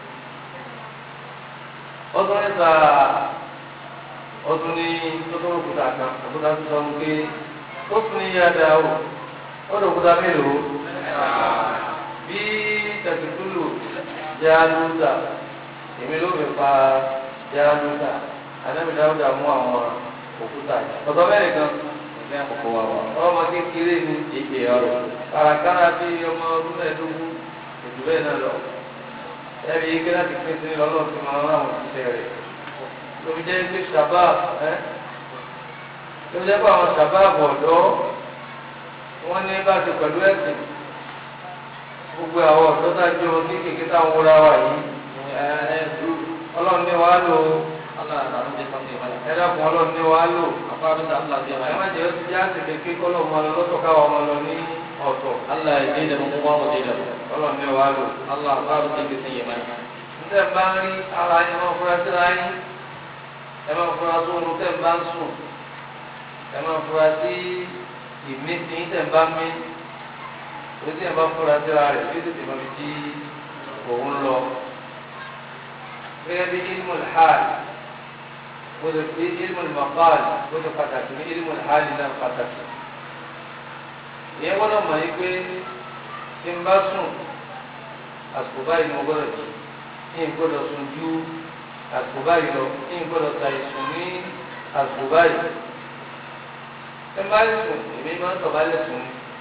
ọdún nípa ọdún ní tọ́tọ́ òkúta kan òkúta tó sọ pé ó tún ní yáda o ọdún òkúta mélòó bí tẹ̀sítúlù jáálùdà èmi ló fi pa jáálùdà anábìdáwùdà mú àwọn òkúta yìí ọ̀dọ́ mẹ́rin kan sai ko wa wa ọmọ kékeré ni yake yaro kàràkàrà bí ọmọ ọdún mẹ́ẹ̀ẹ́dógún ètò bẹ́ẹ̀ náà lọ ẹbí yìí kíláà ti pín sí lọ́lọ́run ti máa ń rán àwọn òṣìṣẹ́ rẹ̀ lóbi jẹ́ pé shabab ẹ́ lóbi jẹ́ pé àwọn shabab ọ̀dọ́ wọ́n ní bá ti pẹ̀lú ẹ̀sìn gbogbo àwọn ọ̀dọ́ dájọ́ ní kékeré táwọn wúra wà yìí ọlọ́run ní wàá lò Allah na ran da kan mana ẹ dákun ọlọ́run ní wàá lò akwai abin da Allah zai ẹ mana má jẹ́ ti já sí kékeré kọ́lọ́ ọmọ lọ lọ́tọ̀ káwọn ọmọ lọ ní ọ̀tọ̀ Allah ya je da mu kuma mu je da mu ọlọ́run ní wàá lò. Allah ba mu sai sai ya mana tẹ́ ẹ bá ń rí ara yín máa fura síra yín ẹ máa fura sí oorun tẹ́ ẹ bá ń sùn ẹ máa fura sí ìmísí tẹ́ ẹ bá ń mí orí tí ẹ bá fura síra rẹ̀ bí tètè máa fi jí òun lọ. gẹ́gẹ́ bí ilmu hal gbọ́dọ̀ bí ilmu maqal gbọ́dọ̀ pàtàkì ní ilmu hal náà pàtàkì. ìyẹn gbọ́dọ̀ mọ̀ yí pé tí n bá sùn àsìkò báyìí ni mo gbọ́dọ̀ jí ní gbọ́dọ̀ sùn ju àsìkò báyìí lọ ní gbọ́dọ̀ ta ìsùn ní àsìkò báyìí ẹ má sùn èmi máa ń tọ̀bálẹ̀ sùn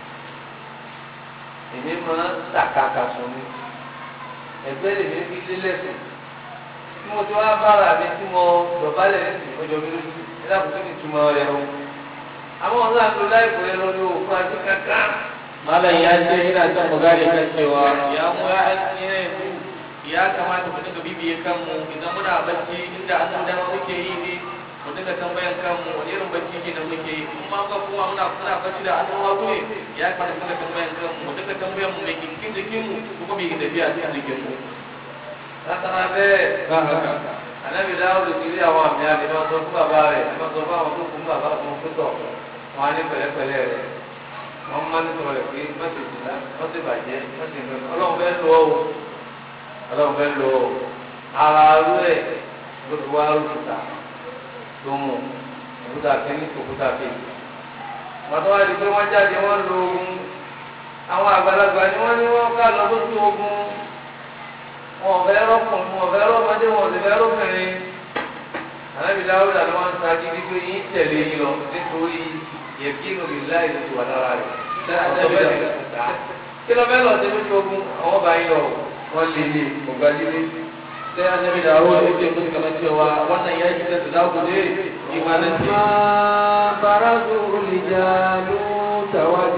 ní èmi máa ń tàkàkà sùn ní ẹgbẹ́ lèmi fi lélẹ̀ sùn tí mo ti wá bára mi tí mo tọ̀bálẹ̀ lẹ́sìn ọjọ́ mi lójú ẹ dákun tó ní ìtumọ̀ rẹ o àwọn ọ̀la ń lo láìpẹ́ yẹn lọ ní òkú àti kankan malam ya ce ina son mu gane kan cewa ya mu ya ne ya kamata mu dinga bibiye kanmu idan muna bacci inda an san dama muke yi ne mu dinga tambayan kanmu wani irin bacci ke nan muke yi kuma ga kuma muna muna bacci da an hagu ne ya kamata mu dinga tambayan kanmu mu dinga tambayan mu mai kinkin jikin mu kuma mai tafiya cikin jikin mu látara bẹ́ẹ̀ ba haka anabi dáwọdù ti rí àwọn àmì àmì náà sọ fún bàbá rẹ̀ náà sọ fún àwọn tó fún bàbá fún pẹtọ wọn á ní pẹ̀lẹ́pẹ̀lẹ́ rẹ̀ wọn máa ń sọ rẹ̀ pé mẹsẹgì náà wọn ti bàjẹ́ mẹsẹgì náà Ọlọ́run fẹ́ẹ́ lọ o Ọlọ́run fẹ́ẹ́ lọ o ara arú ẹ ló fi wá òkúta tó mú òkúta kínní òkúta kejì wọn tó wá di pé wọn jáde wọn lo ogun àwọn àgbàlagbà ni wọn ní wọn ká lọ sójú ogun wọn ọ̀fẹ́ rọ́kùnrin wọn ọ̀fẹ́ rọ́mọdé wọn ọ̀fẹ́ rọ́kùnrin alábi dáwúdà ló máa ń sa gidi pé yín tẹ̀lé yín lọ nítorí yẹ̀kínú lè láì lè wà lára rẹ̀ kí ló fẹ́ lọ sí lójú ogun àwọn bá yín lọ wọ́n lè lè ọ̀gá líle. sai annabi dawo ya ce musu kamar cewa wannan yaki da za ku je imanin ce فلما برزوا لجالوت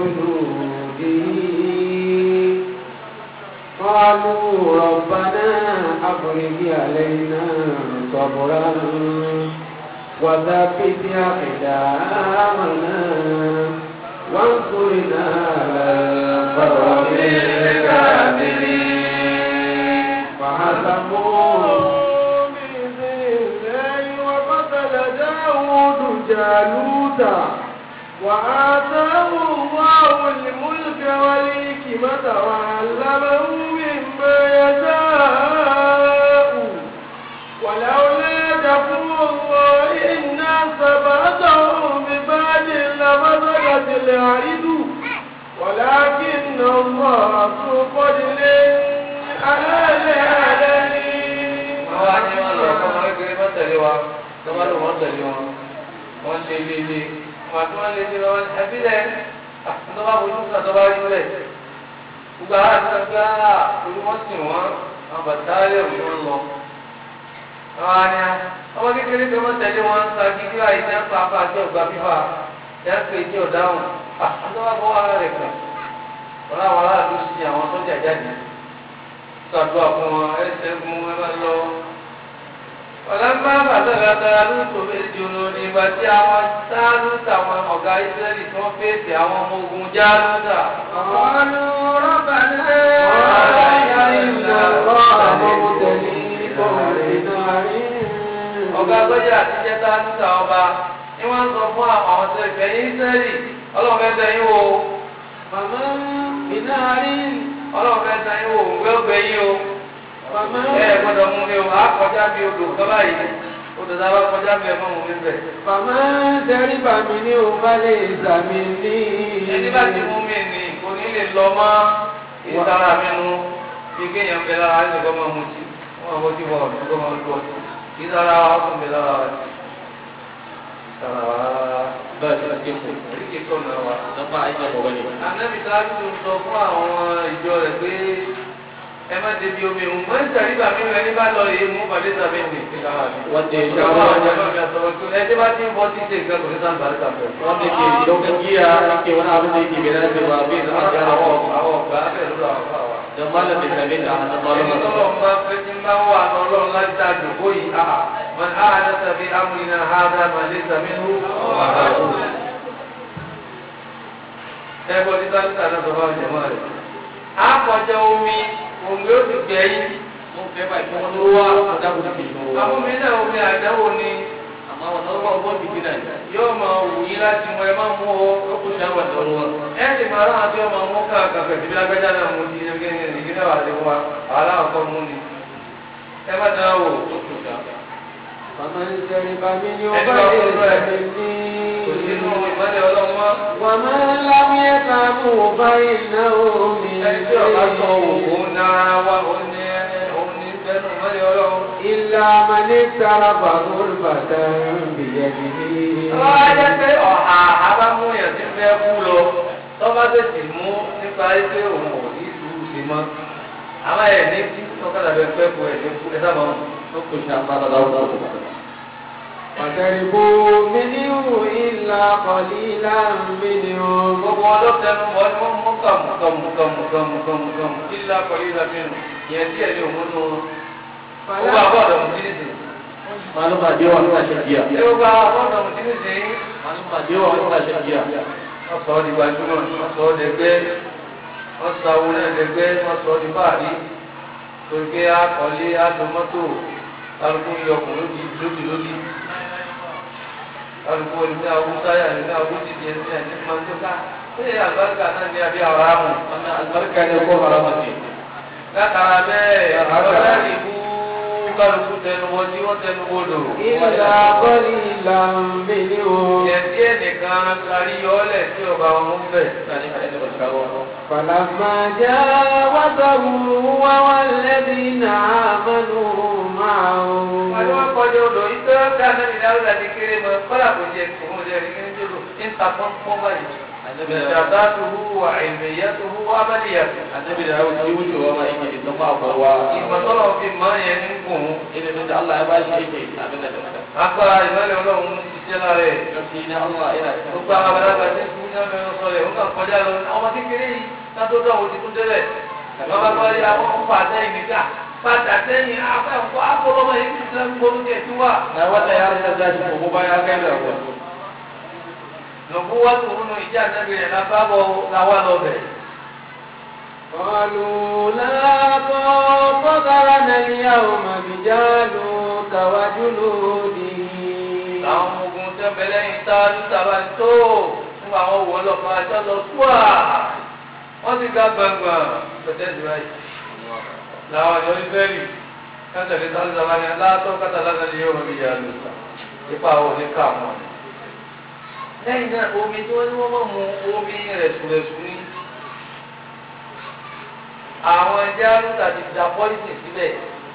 وجنوده قالوا ربنا أفرج علينا صبرا وثبت أقدامنا وانصرنا على القوم الكافرين فهزموا بإذن الله وقتل داود جالوت وآتاه الله الملك والحكمة وعلمه مما يشاء ولولا دفع الله الناس بعضهم ببعض لفسدت الأرض ولكن الله ذو فضل على العالمين. àwọn àti wọn lọ kọ́ ọmọ kékeré má tẹ̀lé wa tó bá lò wọ́n tẹ̀lé wọn wọ́n lé lé lé wọn àti wọn lé lé wọn ẹbí lẹ tó bá fojú sàn tó bá rí lẹ gbogbo àwọn àti sọ́kà orí wọn sì wọ́n àwọn bàtàlẹ̀ òní wọn lọ. àwọn àni ọmọ kékeré tó má tẹ̀lé wọn sọ kíkí àyè ní apá apá àti ọgbà fífa ní apá èjì ọ̀dáhùn àti wọn bọ́ ara rẹ̀ kàn wọn làwọn aráàlú sí àwọn sọ́jà jáde sàdúrà fún wọn ẹsẹ̀ mú ẹ máa lọ. ọ̀làmbá bàtàlà dáadú tó méjì olú ní ìgbà tí àwọn sáánú táwọn ọ̀gá ìsírẹ́lì tí wọ́n fèsì àwọn ọmọ ogun jáánúta. قالوا ربنا إن الله مبتليكم بنار ọ̀gá gbẹ́jà àtijọ́ sáánúta ọba ni wọ́n ń sọ fún àwọn àwọn tó ìfẹ́ yín ìsírẹ́lì ọlọ́run fẹ́ sẹ́yìn wò فمن بنار ọlọ́run fẹ́ sẹ́yìn wò òun fẹ́ gbẹ yín o. فمن ẹ gbọ́dọ̀ mú mi o á kọjá bí odò kọ́lá yìí odò tá a bá kọjá bí ẹ mọ́ mú mi bẹ̀. فمن شرب منه فليس مني ẹni bá ti mú mi nì kò ní lè lọ mọ́ ìtara mi nu bí kéèyàn bẹ lára ẹni kọ́ máa mú sí wọ́n máa bójú bọ̀ ọ̀dún kọ́ máa lọ ìtara ọkùn bẹ lára rẹ̀ ìtara wa ba shi da kinku oríkèé kọ́ náà wa. dan ba aikin gobe ne Ànábì sáájú tó sọ fún àwọn ìjọ rẹ̀ pé ẹ má débi omi òun mọ́ ìtàrí bàmí rẹ̀ ní bá lọ rèé mú bàdé sàbẹ̀ ní ìtara mi. wanda ya Ìjọba shawo àwọn wajen ọmọ mi àtọwọ́ tó ẹ tí bá ti ń bọ́ sí ṣe nǹkan kò ní sáà bàrẹ́ sàbẹ̀. wanda ke daukan giya yake wani abin da yake bai dace ba bai zama gyara àwọn wa àwọn ọ̀gá bẹ́ẹ̀ ló lọ àwọn àwọn. dan malam bai same ta a hannun Ẹni malaman tọ́lọ̀ ń bá fẹ́ tí ń bá wà ní ọlọ́run láti dá àjòkó yìí, àà, man áhàdá tàbí amúrinà áhàdá màlẹ́ sàmínú wàhálà. Ẹ bọ́ títà títà náà sọ fún àjẹmọ́ rẹ̀. Á kọjá omi, omi ó ti gbẹ yín. mun kai ba kin wani ruwa a da ku take ruwa Àwọn náà omi àdáwò ni amma wannan ruwa ruwan bikina ne yóò máa wù yín láti mọ ẹ máa mú o. ko ku sha wannan ruwan Ẹ ti máa ráhàn tí ọmọ mú káàkiri pẹ̀lú bí lágbájá náà mú ti ẹgbẹ́ ìgbẹ́ wà lé wa, aláwọ̀ kan mú ni. Ẹ má dáná wò. ko ku sha فمن شرب منه Ẹni bá kúrò rẹ̀. فليس Kò sí inú مني ìmọ̀lẹ̀ ọlọ́mọ. ومن لم يتعبه فإنه Ẹni tí ọ̀gá sọ مني òun náà wá òun ní òun ní bẹ́nu ìmọ̀lẹ̀ ọlọ́run. إلا من اقترف غرفة بيده Tọ́lá jẹ́ pé ọ̀hà abámúyàn ti fẹ́ kú lọ. Tọ́ba tètè mú nípa pé òun ò ní sùúrù sí mọ́. Àwọn ẹ̀ ní kí tọ́kadà bẹ fẹ́ kú ẹ̀ ní kú ẹ sábà wọn. ko ku sha ba da dawo ku وشربوا منه إلا قليلا منهم Gbogbo ọlọ́tẹnu bọ́ ni wọ́n mú kàmù kàmù kàmù kàmù kàmù kàmù kí ńlá pẹ̀lú ìlànà ìyẹn díẹ̀ ní òun nù. Ó bá bọ́ọ̀dọ̀ mú sí nìsín. maluma da yawa suna shan giya Ṣé ó bá bọ́ọ̀dọ̀ mú sí nìsín? maluma da yawa suna shan giya wọ́n sọ ọ́ di gbajúmọ̀ wọ́n sọ ọ́ dẹgbẹ́ wọ́n sọ àwọn náà dẹgbẹ́ wọ́n sọ ọ́ di báàrí torí pé akọ̀lé adùnmọ́tò kálukú yọkùnrin lódì lódì lódì kálukú ẹni awúsáyà ẹni awúdìdì ẹni ẹni máa ń tó ká ṣé àlùbáríkà náà ní abẹ́ àwọn àmọ̀ wannan albarka ne ko harama ce látara bẹ́ẹ̀ ọ̀rẹ́ ìbú kálukú tẹnubọ tí wọ́n tẹnubọ lò. إلا قليلا منهم ìyẹn tí ẹnìkan kárí yọọ́lẹ̀ tí ọba wọn mú bẹ̀. mutane kaɗan da ba su kawo ba فلما جاوزه هو والذين آمنوا معه Wọ́n wá kọjá odò yìí tó dáná ní dáúdà ní kéré mọ́ kọ́lá kò jẹ òun jẹ ní kéré jòló ń ta pọ́npọ́n báyìí. annabi da Ìjàdá tó hu wà ìmẹ̀yẹ tó hu wà bẹ́lẹ̀ yàtọ̀. annabi da yawo shi wucewa ma yake idan ba akwai ruwa Ìmọ̀tọ́lọ̀ fi mọ́ yẹn ní kùn. ilimin da Allah ya bashi yake abin da da Agbára ìmọ̀lẹ̀ ọlọ́run ń ṣiṣẹ́ lára ẹ̀. ƙarfi na Allah yana cikin Gbogbo àwọn abẹ́rẹ́ àti ìṣúná ní ọmọ ẹ̀rọ sọ̀rọ̀ ẹ̀ ń kàn kọjá lọ. Ọmọ kékeré yìí látó dán òun ti tún délẹ̀. Bàbá bá rí àwọn ń fà sẹ́yìn nígbà. Fàtà sẹ́yìn afẹ́ǹkọ́ àkọlọ́mọ yìí ti sẹ́yìn gbólóhùn ẹ̀ tí wà. na wata yaron da zashi ko ba ya kai da ruwa lọ́kú wá tó nínú ìjà nẹ́bí rẹ̀ lábábọ̀ làwọn lọ bẹ̀. قالوا لا طاقة لنا اليوم بجالوت وجنوده làwọn ọmọ ogun tẹ́ bẹ̀lẹ́ yìí tá a lùtà bá tó fún àwọn òwò ọlọ́pàá àjọ lọ túwà wọ́n ti ga gbàngbàn pẹ̀tẹ́ ìdúrà yìí. làwọn àjọ ìfẹ́rì kátàlí tá a lùtà bá ní aláàtọ̀ kátàlá náà ni yóò rọ̀ mí yà lùtà ipa àwọn oníkà mọ́ ni. lẹ́yìn náà omi tí wọ́n ní wọ́n mọ̀ mu omi rẹ̀sùrẹ̀sù ní. àwọn ẹja lùtà ti da pọ́lìsì síbẹ̀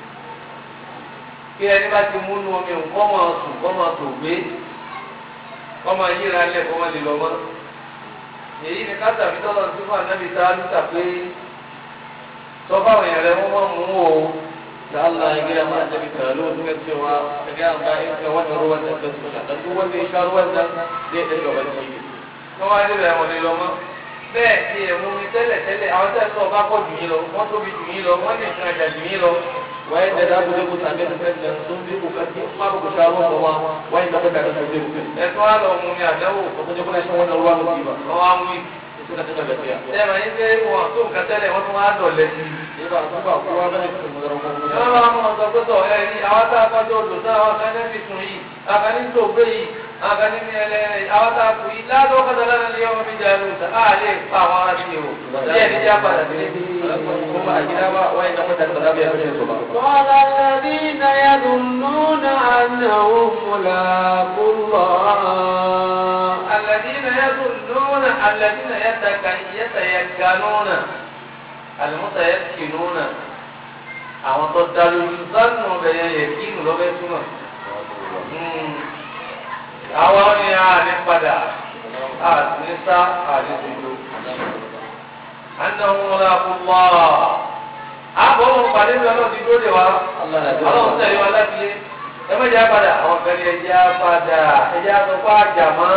kí ẹni bá ti múnú omi nǹkan máa sùn kọ́ máa tò gbé kọ́ máa yíra lẹ̀ kọ́ máa lè lọ mọ́. èyí ni káta mi tọ́lọ̀ sí fún ànábì tá a lùtà pé sọ fáwọn èèyàn rẹ wọ́n máa mú o. da Allah ya gaya mana da bita lokacin cewa ka gaya ma in ka wata ruwan da su sha dan duk wanda ya sha ruwan nan zai dinga bacci wọ́n wá níbẹ̀ wọ́n lè lọ mọ́. bẹ́ẹ̀ ni ẹ̀mú mi tẹ́lẹ̀ tẹ́lẹ̀ àwọn tẹ́lẹ̀ tó bá pọ̀ jù yín lọ wọ́n tóbi jù yín lọ wọ́n lè tún ẹ̀jà jù yín lọ. waye da za ku je ku same su kan nan sun bi kokari in ma ba ku sha ruwan ba ma waye da kuka da su je ku ẹ̀tún á lọ mú mi àdánwò ba ku je kuna shan wannan ruwa ba ba wọ́n wá ń wí. suka dinga gaskiya ẹ máa ń gbé wọn tó nǹkan tẹ́lẹ̀ wọ́n tún wá dọ̀lẹ́ sí i. sai ba su ba kowa bane su mu zara wọ́n ko máa mú ọ̀sán tó tọ̀ ẹ ní àwọn tá a kọjọ́ odò náà àwọn kan ní fìsùn yìí àwọn kan ní tògbé yìí àwọn kan ní ní ẹlẹ́rìn àwọn tá a kù yìí ládùn ọ̀kadà lánàá ní ọmọ mi jà lóòótọ́ á lè pa àwọn ará sí o díẹ̀ ní já padà sílé. kuma a gida ba waye da mutane ba za mu yi kashe su ba قال الذين يظنون أنهم ملاقو الله الذين يظنون الذين يتك- يتيقنون المتيقنون àwọn tó dá lójú sánú bẹ̀yẹ yẹ kí inú lọ́bẹ̀ túmọ̀. àwọn ni a ní padà a sì ní sá a ní dúdú. anáwó wọn kú mọ́ àbọ̀ wọn pàdé mi ọlọ́run ti dúró de wa Allah na ọlọ́run tẹ̀lé wa láti lé ẹ má jẹ́ padà àwọn kan ní ẹjẹ́ padà ẹjẹ́ àtọ́kọ́ àjàmọ́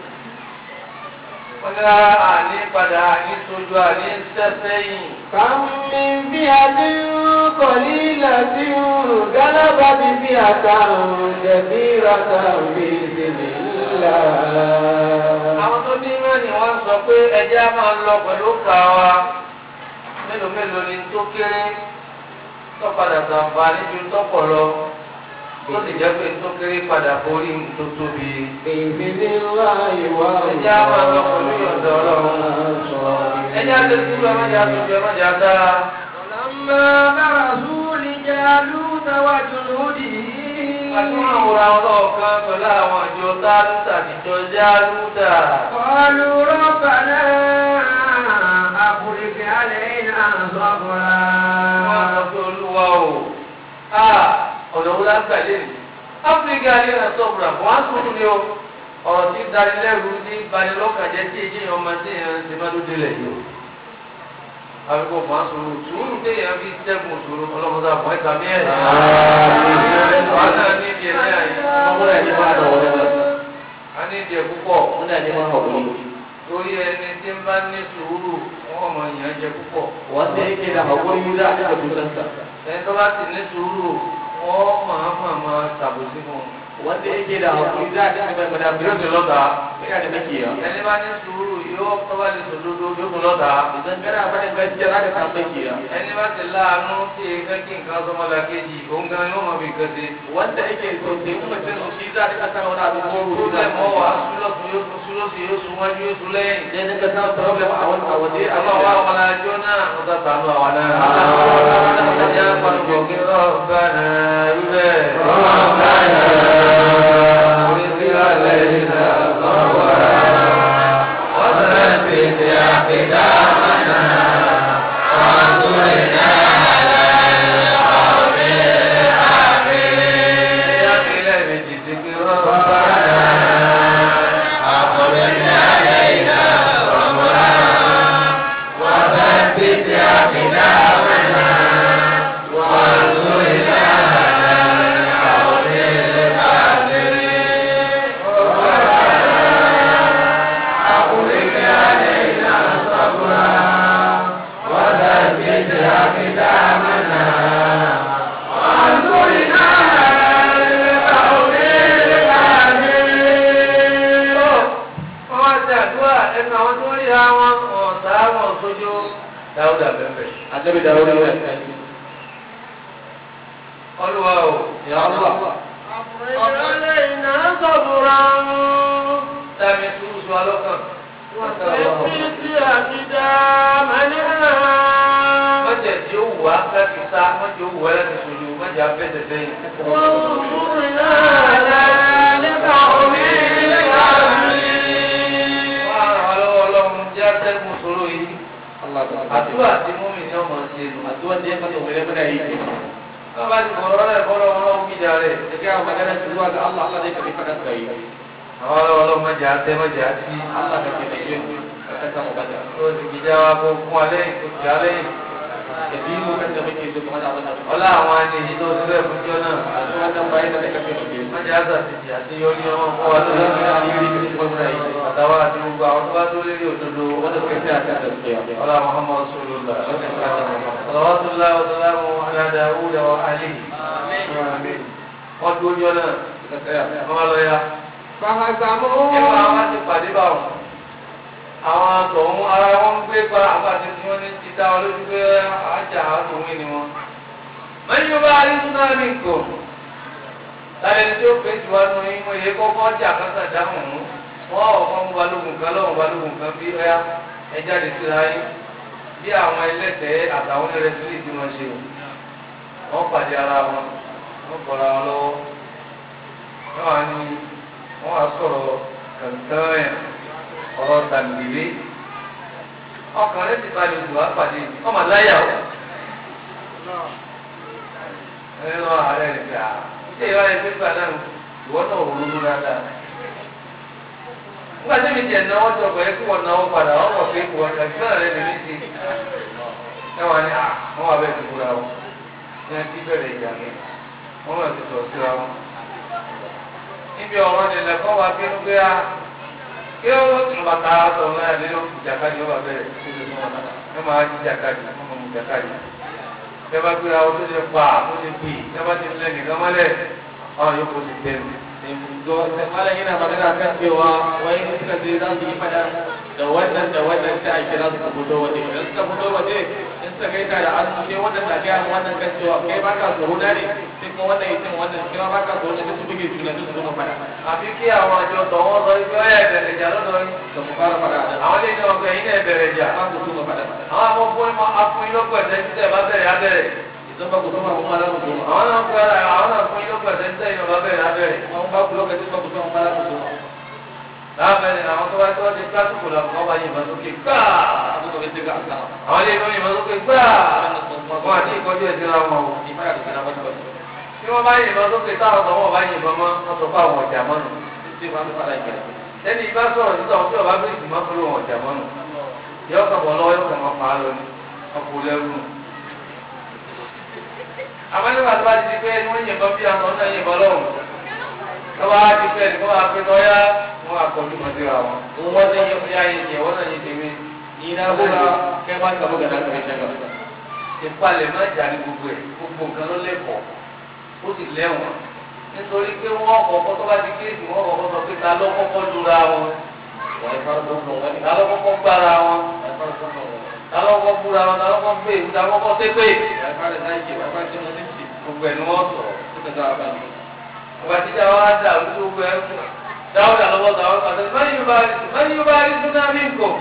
wọ́n ní àní padà àní sojú àní sẹ́sẹ́yìn. كم من فئة قليلة غلبت فئة كثيرة بإذن الله àwọn tó ní mẹ́rin wọ́n sọ pé ẹjẹ́ á máa lọ pẹ̀lú ká wa mélòó mélòó ni tó kéré tó padà sàǹfààní ju tọ́pọ̀ lọ tó sì jẹ́ pé tó kéré padà borí tó tóbi. بإذن الله ẹjẹ́ á máa lọ pẹ̀lú ìyọ̀dọ̀ ọlọ́run. ẹjẹ́ á lè kúrò ẹ má jẹ́ àtúnjẹ ẹ má jẹ́ àdára. ولما برزوا لجالوت وجنوده àtúnwò àwòrán ọlọ́ọ̀kan pẹ̀lú àwọn àjọ táàlùtà àtijọ́ jálùtà. قالوا ربنا أفرج علينا wọ́n صبرا sọ pé olúwa o a ọ̀nà wo lágbà lẹ́nu áfíríkà ní ẹ̀rọ sọ̀bùrà wọ́n á sọ̀rọ̀ ni o ọ̀rọ̀ tí danilẹ́rù ní banilọ́kàjẹ́ tí èyí yẹn ọmọ tí èèyàn ti máa dúdú lẹ̀ yìí o àbíkó fún asòrò sùúrù téèyàn fi sẹ́gun sòrò ọlọ́mọdé àbọ̀ ẹ̀ka mi ẹ̀ wọ́n náà ní ìdí ẹ̀ náà yìí muna neman da wani ba a ní ìdí ẹ̀ púpọ̀ muna neman haƙuri torí ẹni tí ń bá ní sùúrù wọ́n mọ ìyàn jẹ púpọ̀ wanda yake da haƙuri za a dinga dukansa ẹni tó bá sì ní sùúrù wọ́n máa máa máa ṣàbòsí fún un. wanda yake da haƙuri za a dinga mai yóò ti madafin lọ́ta. yana da makiya ẹni bá ní sùúrù yóò tọ́ba lè sòdodo yóò tún lọ́ta. idan kana faɗin gaskiya za ka samu makiya ẹni bá ti láàánú tí èèkàn kí nǹkan sọmọlá kejì òun gan yóò mọ bí nǹkan ṣe. wanda yake tausayin mutum shi za a dinga samun wani abin tó goro lẹ̀ mọ́ wàá súlọ̀tún yóò tún súlọ̀sì yóò tún wájú yóò tún lẹ́yìn. zai dinga samun problem a wani a waje a àwọn ba àwọn ọmọ alájọ náà wọ́n ta tànú àwọn náà. Àmín. ẹ̀jẹ̀ àpàlùkò kí rọ́ọ̀bà náà rí bẹ́ẹ̀. orí علينا صبرا وثبت أقدامنا وانصرنا على القوم الكافرين يا إلهي بجدك ربنا أخرج علينا صبرا وثبت أقدامنا وانصرنا على القوم الكافرين dáúdà bẹ́ẹ̀ Ànábì Dawud rẹ̀. olúwa o Ya Allah. علينا صبرا dáàmì sùúrù sùn alọ́kàn. وثبت أقدامنا mọ̀jẹ̀ tí ó wù wá láti sá mọ̀jẹ̀ ó wù wá láti sojú mọ̀jẹ̀ afẹ́sẹ̀ sẹ́yìn. وانصرنا على القوم الكافرين wọ́n á ràn wá lọ́wọ́ ọlọ́run jẹ́ atẹ́gùn sọ̀rọ̀ yìí. Allah ta àdúrà tí múmi ní ọmọ ṣe nù. Addu'a da ya mata wani muna yi. wọ́n bá ti bọ̀rọ̀ rẹ̀ bọ́lọ̀ wọn lọ́wọ́ gbìjà rẹ̀. Da ga magana ta zuwa ga Allah Allah zai karbi fadan kai. àwọn ọlọ́wọ́ ọlọ́run mọ̀jẹ̀ atẹ́ mọ̀jẹ̀ àti. Allah ka taimake mu. Ka samu bada. ó ti gbìjà wa kó fún wa lẹ́yìn kó ti alẹ́ yìí. Da bi mu kan da muke so kuma da abin da ọlá àwọn àníyí tó ti bẹ́ẹ̀ fún jọ náà. Addu'a dan bayan da ka taimake mu. mọ̀jẹ̀ àti àtìjì àti yọrí ọmọ fún wa tó lọ́wọ́ àtàwọn àti gbogbo àwọn tó bá tó lérí òdodo. Wanda suka tsaya kan gaskiya. ọlá muhammad rasulullah. صلوات الله وسلامه على داوود وآله wọ́n dúró jọ náà Suka tsaya. wọ́n lọ ya. فهزموهم nígbà wọn ti pàdé bá wọn. àwọn tọ̀hún ara wọn ń gbé pa àpàtì tí wọ́n ní ti dá wọn lójú pé àjà àtòwé ni wọn. mẹ́rin yóò bá rí súnámì kò. lálẹ́ tí ó pè jù wá nù yín mo yẹ kọ́kọ́ jà kásá dáhùn mú. wọ́n ọ̀kan mú balógun kan lọ́wọ́ balógun kan bí ọ́yá ẹ jáde síra yín. bí àwọn ẹlẹ́tẹ̀ẹ́ àtàwọn ẹlẹ́tẹ̀ẹ́ lè ti wọn ṣe o. wọ́n pàdé ara wọn wọ́n bọ̀ra wọn lọ́wọ́. wọ́n wá ní wọ́n wá sọ̀rọ̀ kàntàn ọ̀rọ̀ tàbílé ọkàn rẹ̀ ti balẹ̀ òdùwà pàdé ọmọ láyà o. ẹni lọ ààrẹ rẹ̀ gbà ṣé ìwà rẹ̀ pé gbà náà ìwọ náà ò ronú dáadáa. nígbà tí mi jẹ̀ náwó tó ọkọ̀ yẹ kí wọ́n náwó padà wọ́n mọ̀ pé wọ́n kàntàn rẹ̀ lè ní ti. ẹ wà ní à wọ́n wà bẹ́ẹ̀ ti kúra wọn ní ẹ ti bẹ̀rẹ̀ ìjà mi wọ́n wà ti sọ̀ síra wọn níbi ọ̀rọ̀ nílẹ̀ kọ́ wa bínú pé a kí ó tún bàtà sọ̀rọ̀ náà nínú ìjàkadì ọba bẹ̀rẹ̀ ẹ máa jí ìjàkadì ẹ máa mú ìjàkadì ẹ bá gbé àwọn tó ṣe pa tó ṣe pè ẹ bá ti lẹ nìkan mọ́lẹ̀ ọ̀rọ̀ yóò kó ti tẹ̀ mí. to malam yana magana kan cewa wai in suka je za su yi fada da wannan da wannan sai a kira su ka fito waje idan suka fito waje in suka gaita da an sai wannan na gaya mu wannan kan cewa kai baka tsoro na ne sai kuma wannan yace wannan kai ma baka tsoro ne su buge juna su zo fada àfi kí àwọn àjọ tọ̀ wọ́n sọ ibi ọ̀yà ìbẹ̀rẹ̀ jà lọ́dọ̀ yìí. da mu fara fada da àwọn lè ní ọgbẹ́ yìí náà bẹ̀rẹ̀ jà. ba ku so fada àwọn afọ́fún afún yín lọ́pọ̀ ẹ̀sẹ̀ títẹ̀ bá bẹ̀rẹ̀ abẹ́rẹ̀. idan ba ku so ma kuma za ku so àwọn náà fún ara àwọn náà fún yín lọ́pọ̀ ẹ̀sẹ̀ títẹ̀ yín bá bẹ̀rẹ̀ abẹ́rẹ̀. ma ba ku lokacin ba ku so ma za ku so láàbẹ̀rẹ̀ àwọn tó bá tó wá ti kílásìkò làkọ́ bá yìnbọn sókè gbáà. abu da wani daga asama àwọn ilé ìlú yìnbọn sókè gbáà. wannan sun kuma wọn àti ìkọjú ẹ̀ síra wọn o. ni fara da kana ba ba tí wọ́n bá yìnbọn sókè táwọn ọ̀dọ́ wọn bá yìnbọn mọ́ wọ́n sọ fún àwọn ọ̀jà mọ́nu. sai ba su fara kira ẹni ìbá sọ̀rọ̀ nígbà wọn tí ọba bí ìgbìmọ̀ fún àwọn ọ̀jà mọ́nu. yọ kàn bọ̀ lọ́wọ́ yọ kàn máa pa á lọ ní ọkọ̀ lẹ́rù. àmọ́ nígbà tó bá ti di pé wọ́n yìnbọn bí àwọn ọ̀nà yìnbọn lọ́wọ́ lọ́wọ́ á ti pẹ́ ẹnì kan máa pé lọ́yà wọn àkọ́jú mọ́ síra wọn. wọ́n ní yẹ fún yáyé yẹ wọ́n náà yẹ tèmi. ni na buga kai ma ka buga dan kai daga ìpalẹ̀ má jà ní gbogbo ẹ̀ gbogbo nǹkan ló lẹ́kọ̀ọ́ ó sì lẹ́wọ̀n nítorí pé wọ́n kọ̀ọ̀kan tó bá ti kéèsì wọ́n kọ̀ọ̀kan sọ pé ta ló kọ́kọ́ lura wọn wai farko ko wani ta ló kọ́kọ́ gbára wọn wai farko ko ta ló kọ́kọ́ búra wọn ta ló kọ́kọ́ gbé ìwú ta ló kọ́kọ́ tépè wai fara zaki wai fara cin mutunci gbogbo ẹ̀ ni wọ́n sọ suka ga abin ìgbà tíjà wa dà lójú gbogbo ẹ̀ dáwọ́dà lọ́wọ́ dáwọ́ kàtà mẹ́rin yóò bá rí súnámì nǹkan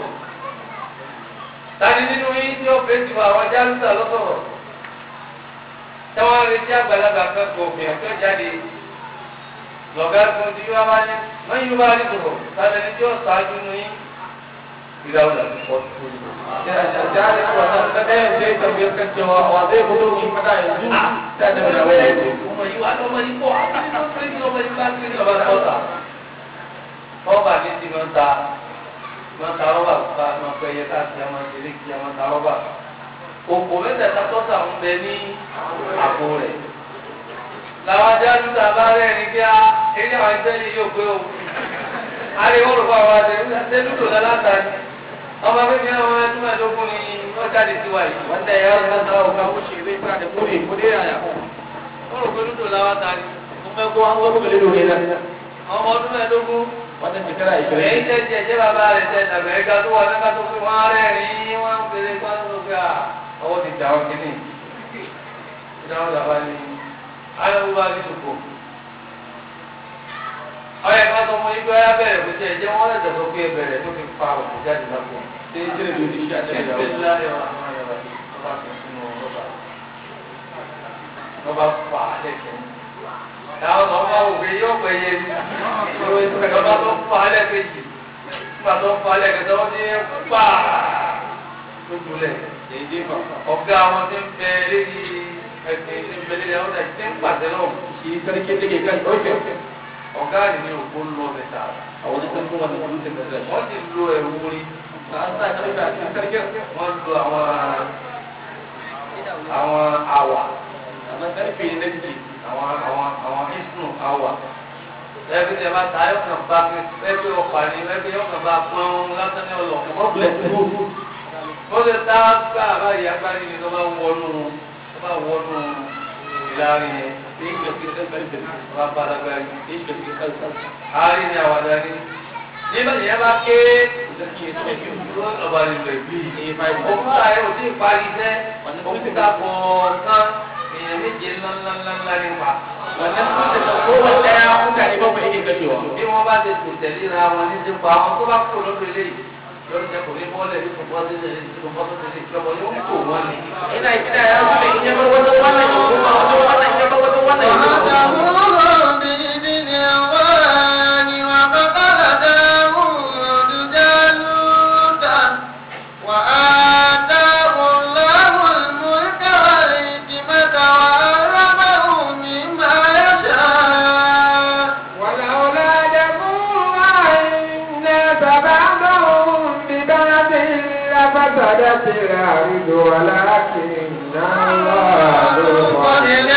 tani nínú yín tí ó fèsì fún àwọn jálùsà lọ́sọ̀rọ̀ táwọn retí àgbàlagbà kan kò fi ẹ̀fẹ́ jáde lọ́gá fún tí wọ́n bá ní wọ́n yóò bá rí sọ̀rọ̀ tani ní tí ó ṣáájú nínú yín ìdáwọ̀dà tó pọ̀ tó yìí. jari wannan ta ɗayan zai tambayar kan cewa wa zai fito shi fada yanzu ta da da wani ọmọ yìí wà lọ́mọ yìí pọ̀ àti ló pé kí ọmọ yìí bá kí lọ́ba tọ́ta. rọ́bà ní ti máa ń ta máa ń ta rọ́bà ká máa fẹ́ yẹ káàkiri máa ń ṣeré kí a máa ń ta rọ́bà. òkò mẹ́tẹ̀ẹ̀ta tọ́ta ń bẹ ní àpò rẹ̀. làwọn ajájú ta bá rẹ̀ ní kí á eré àwọn ẹgbẹ́ yìí yóò pé o. ariwo rò fún àwọn àti ẹgbẹ́ dúdú lálátà ni. ọmọ bíbí àwọn ẹgbẹ́ mẹ́ẹ̀ẹ́dógún ni wọ́n jáde sí wa yìí. wanda ya san da ka wuce zai fara da kure ko dai yaya wọ́n rò pé dúdú lálátà ni. kuma ko an zo buga lido ne nan ọmọ ọdún mẹ́ẹ̀ẹ́dógún wannan shekara èyí ishirin tẹ́ jẹ́ jẹ́ bàbá rẹ̀ tẹ́ tàbí ẹ̀ka tó wà nígbà tó fi wọ́n rẹ́rìn-ín wọ́n ń pèlè kọ́ ló gbé à ọwọ́ ti dà ọ́ kínní ìdáhùn làbá ní ayọ̀wò bá ní tòkò. ọ̀yẹ̀ ká sọ fún igbó ayá bẹ̀rẹ̀ kó jẹ́ ẹ̀jẹ̀ wọ́n lẹ̀sẹ̀ tó gbé bẹ̀rẹ̀ tó fi fa òkú jáde lápò. sai cire dodi shi a cikin Bísí jawo ńlá yọ̀ àwọn ọ̀rọ̀ ọba tó sínú rọ́bà. Rọ́bà fà á lẹ́kẹ̀ẹ́. Táwọn ọmọ bá wò pé yóò pẹ́ yé mi. Rọ́bà tó fà á lẹ́kẹ̀ẹ́jì. Nígbà tó fà á lẹ́kẹ̀ẹ́ tó ní pa lójúlẹ̀. da ya jefa Ọ̀gá wọn ti ń bẹ lérí ẹ̀sìn ti ń bẹ lérí àwọn ẹ̀sìn ti ń pàṣẹ náà. shi sarki da ke kan ɗauke Ọ̀gá rẹ̀ ní òpó lọ mẹ́ta. a wani sarkin wanda dutsen da zai Wọ́n ti lo ẹ̀wù orí. na an sa karfe a cikin sarkin Wọ́n lo àwọn àwọn àwà. amma karfe ne na jiki àwọn àwọn àwọn ìsùn àwà ẹbí tí a bá ta yóò kàn bá ẹbí ọkà ni ẹbí yóò kàn bá pọ́n lásán ní ọlọ. kamar bulletproof ó lè ta gbá àbáyé agbárí ni tó bá wọnú tó bá wọnú ìlàrin yẹn da ya shiga cikin karfe tó bá bá lágbárí. da ya shiga cikin kansa àárín ni àwàdà ni nígbà tí yẹn bá ké sarki ya ce biyu ọba nílò ìbí. ya fara òkúta yẹn ò tí ì parí iṣẹ́ òkúta kọ̀ọ̀kan èèyàn méje ńláńláńlá nípa. wannan dutsen da kowane ɗaya mutane bakwai yake kashewa bí wọ́n bá ti tò tẹ̀léra wọn ní ti pa àwọn tó bá kó lọ́dọ̀ eléyìí yóò jẹ́ kò ní bọ́ọ̀lẹ̀ ní kòkó ọdún tẹ̀lé ní kòkó ọdún tẹ̀lé ìjọba yóò kó wọn ni. ina gida ya zuba in ya bar wajen wannan ya koma wajen wannan in ya bar wajen wannan ya koma وَتَمُرُ بِإِذْنِ اللَّهِ وَقَتَلَ دَاوُودُ جَالُوتَ وَآتَاهُ اللَّهُ الْمُلْكَ وَالْحِكْمَةَ وَعَلَّمَهُ مِمَّا يَشَاءُ ولولا دفع الله الناس بعضهم ببعض لفسدت الأرض ولكن الله ذو فضل